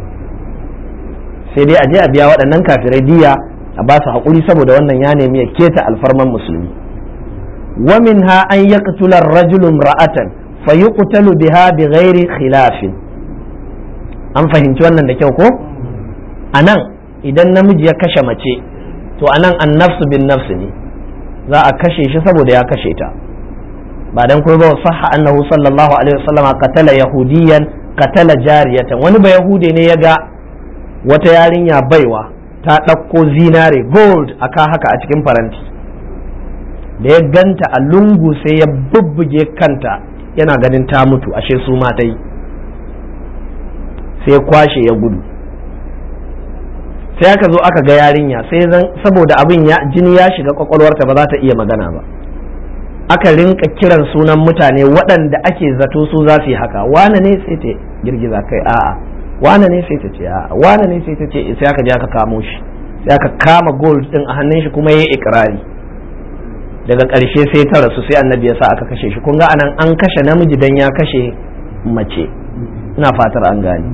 sai dai a je a biya waɗannan kafirai diya a ba su haƙuri saboda wannan ya nemi ya keta alfarman musulmi wa minha an yaqtula ar-rajulu imra'atan fayuqtalu biha bighairi khilafin an fahimci wannan da kyau ko a nan idan namiji ya kashe mace to a nan an nafsu bin nafsu ne za a kashe shi saboda ya kashe ta ba dan kuma ba sahha annahu sallallahu alaihi wasallam qatala yahudiyan qatala jariyatan wani ba yahude ne ya ga wata yarinya baiwa ta ɗauko zinare gold aka haka a cikin faranti da ya ganta a lungu sai ya bubbuge kanta yana ganin ta mutu ashe su ma ta yi sai kwashe ya gudu sai aka zo aka ga yarinya sai zan saboda abin ya jini ya shiga kwakwalwarta ba za ta iya magana ba aka rinka kiran sunan mutane waɗanda ake zato su za su yi haka wane ne sai ta girgiza kai a'a wane ne sai ta ce a'a wane ne sai ta ce sai aka je aka kamo shi sai aka kama gold din a hannun shi kuma yayi ikrari daga ƙarshe sai ta rasu sai annabi ya sa aka kashe shi kun ga anan an kashe namiji dan ya kashe mace ina fatar an gane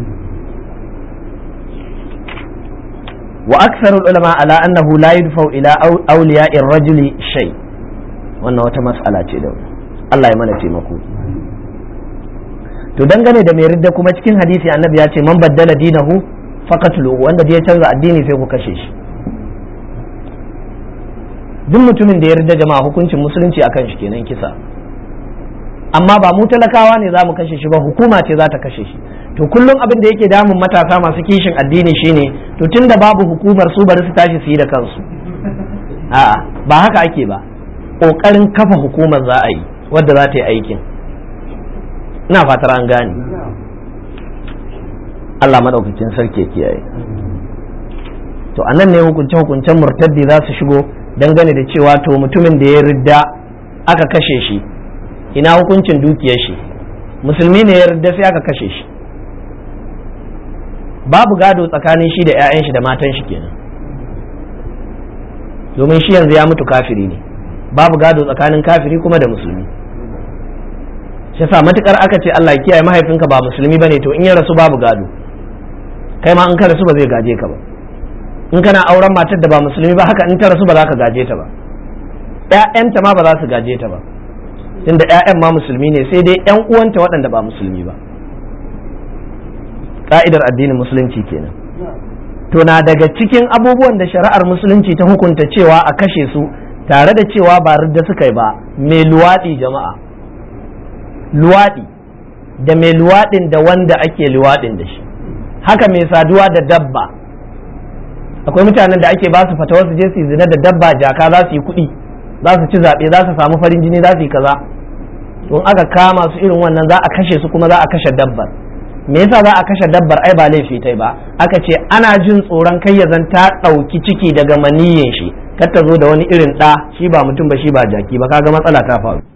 وأكثر العلماء على أنه لا يدفع إلى أولياء الرجل شيء wannan wata mas'ala ce da Allah ya mana taimako to dangane da mai ridda kuma cikin hadisi annabi ya ce man baddala dinahu faqatlu wanda ya canza addini sai ku kashe shi duk mutumin da ya ridda jama'a hukuncin musulunci akan shi kenan kisa amma ba mu talakawa ne za mu kashe shi ba hukuma ce za ta kashe shi to kullum abin da yake damun matasa masu kishin addini shine to tunda babu hukumar su bari su tashi su yi da kansu a'a ba haka ake ba kokarin kafa hukumar za a yi wadda za ta yi aikin ina fatar an gane Allah madaukakin sarki kiyaye to anan ne hukunce hukuncen murtaddi za su shigo dangane da cewa to mutumin da ya ridda aka kashe shi ina hukuncin dukiyar shi musulmi ne ya ridda sai aka kashe shi babu gado tsakanin shi da 'ya'yan shi da matan shi kenan domin shi yanzu ya mutu kafiri ne babu gado tsakanin kafiri kuma da musulmi shi yasa matukar aka ce Allah ya kiyaye mahaifinka ba musulmi bane to in ya rasu babu gado kai ma in ka rasu ba zai gaje ka ba in kana auren matar da ba musulmi ba haka in ta rasu ba za ka gaje ta ba ƴaƴanta ma ba za su gaje ta ba tunda ƴaƴan ma musulmi ne sai dai ƴan uwanta waɗanda ba musulmi ba ka'idar addinin musulunci kenan to na daga cikin abubuwan da shari'ar musulunci ta hukunta cewa a kashe su tare da cewa ba ridda suka yi ba mai luwaɗi jama'a luwaɗi da mai luwaɗin da wanda ake luwaɗin da shi haka mai saduwa da dabba akwai mutanen da ake ba su fatawa su je su zina da dabba jaka za su yi kuɗi za su ci zaɓe za su samu farin jini za su yi kaza don aka kama su irin wannan za a kashe su kuma za a kashe dabbar me yasa za a kashe dabbar ai ba laifi tai ba aka ce ana jin tsoron kai ya zan ta ɗauki ciki daga maniyin shi kar ta zo da wani irin ɗa shi ba mutum ba shi ba jaki ba kaga matsala ta faru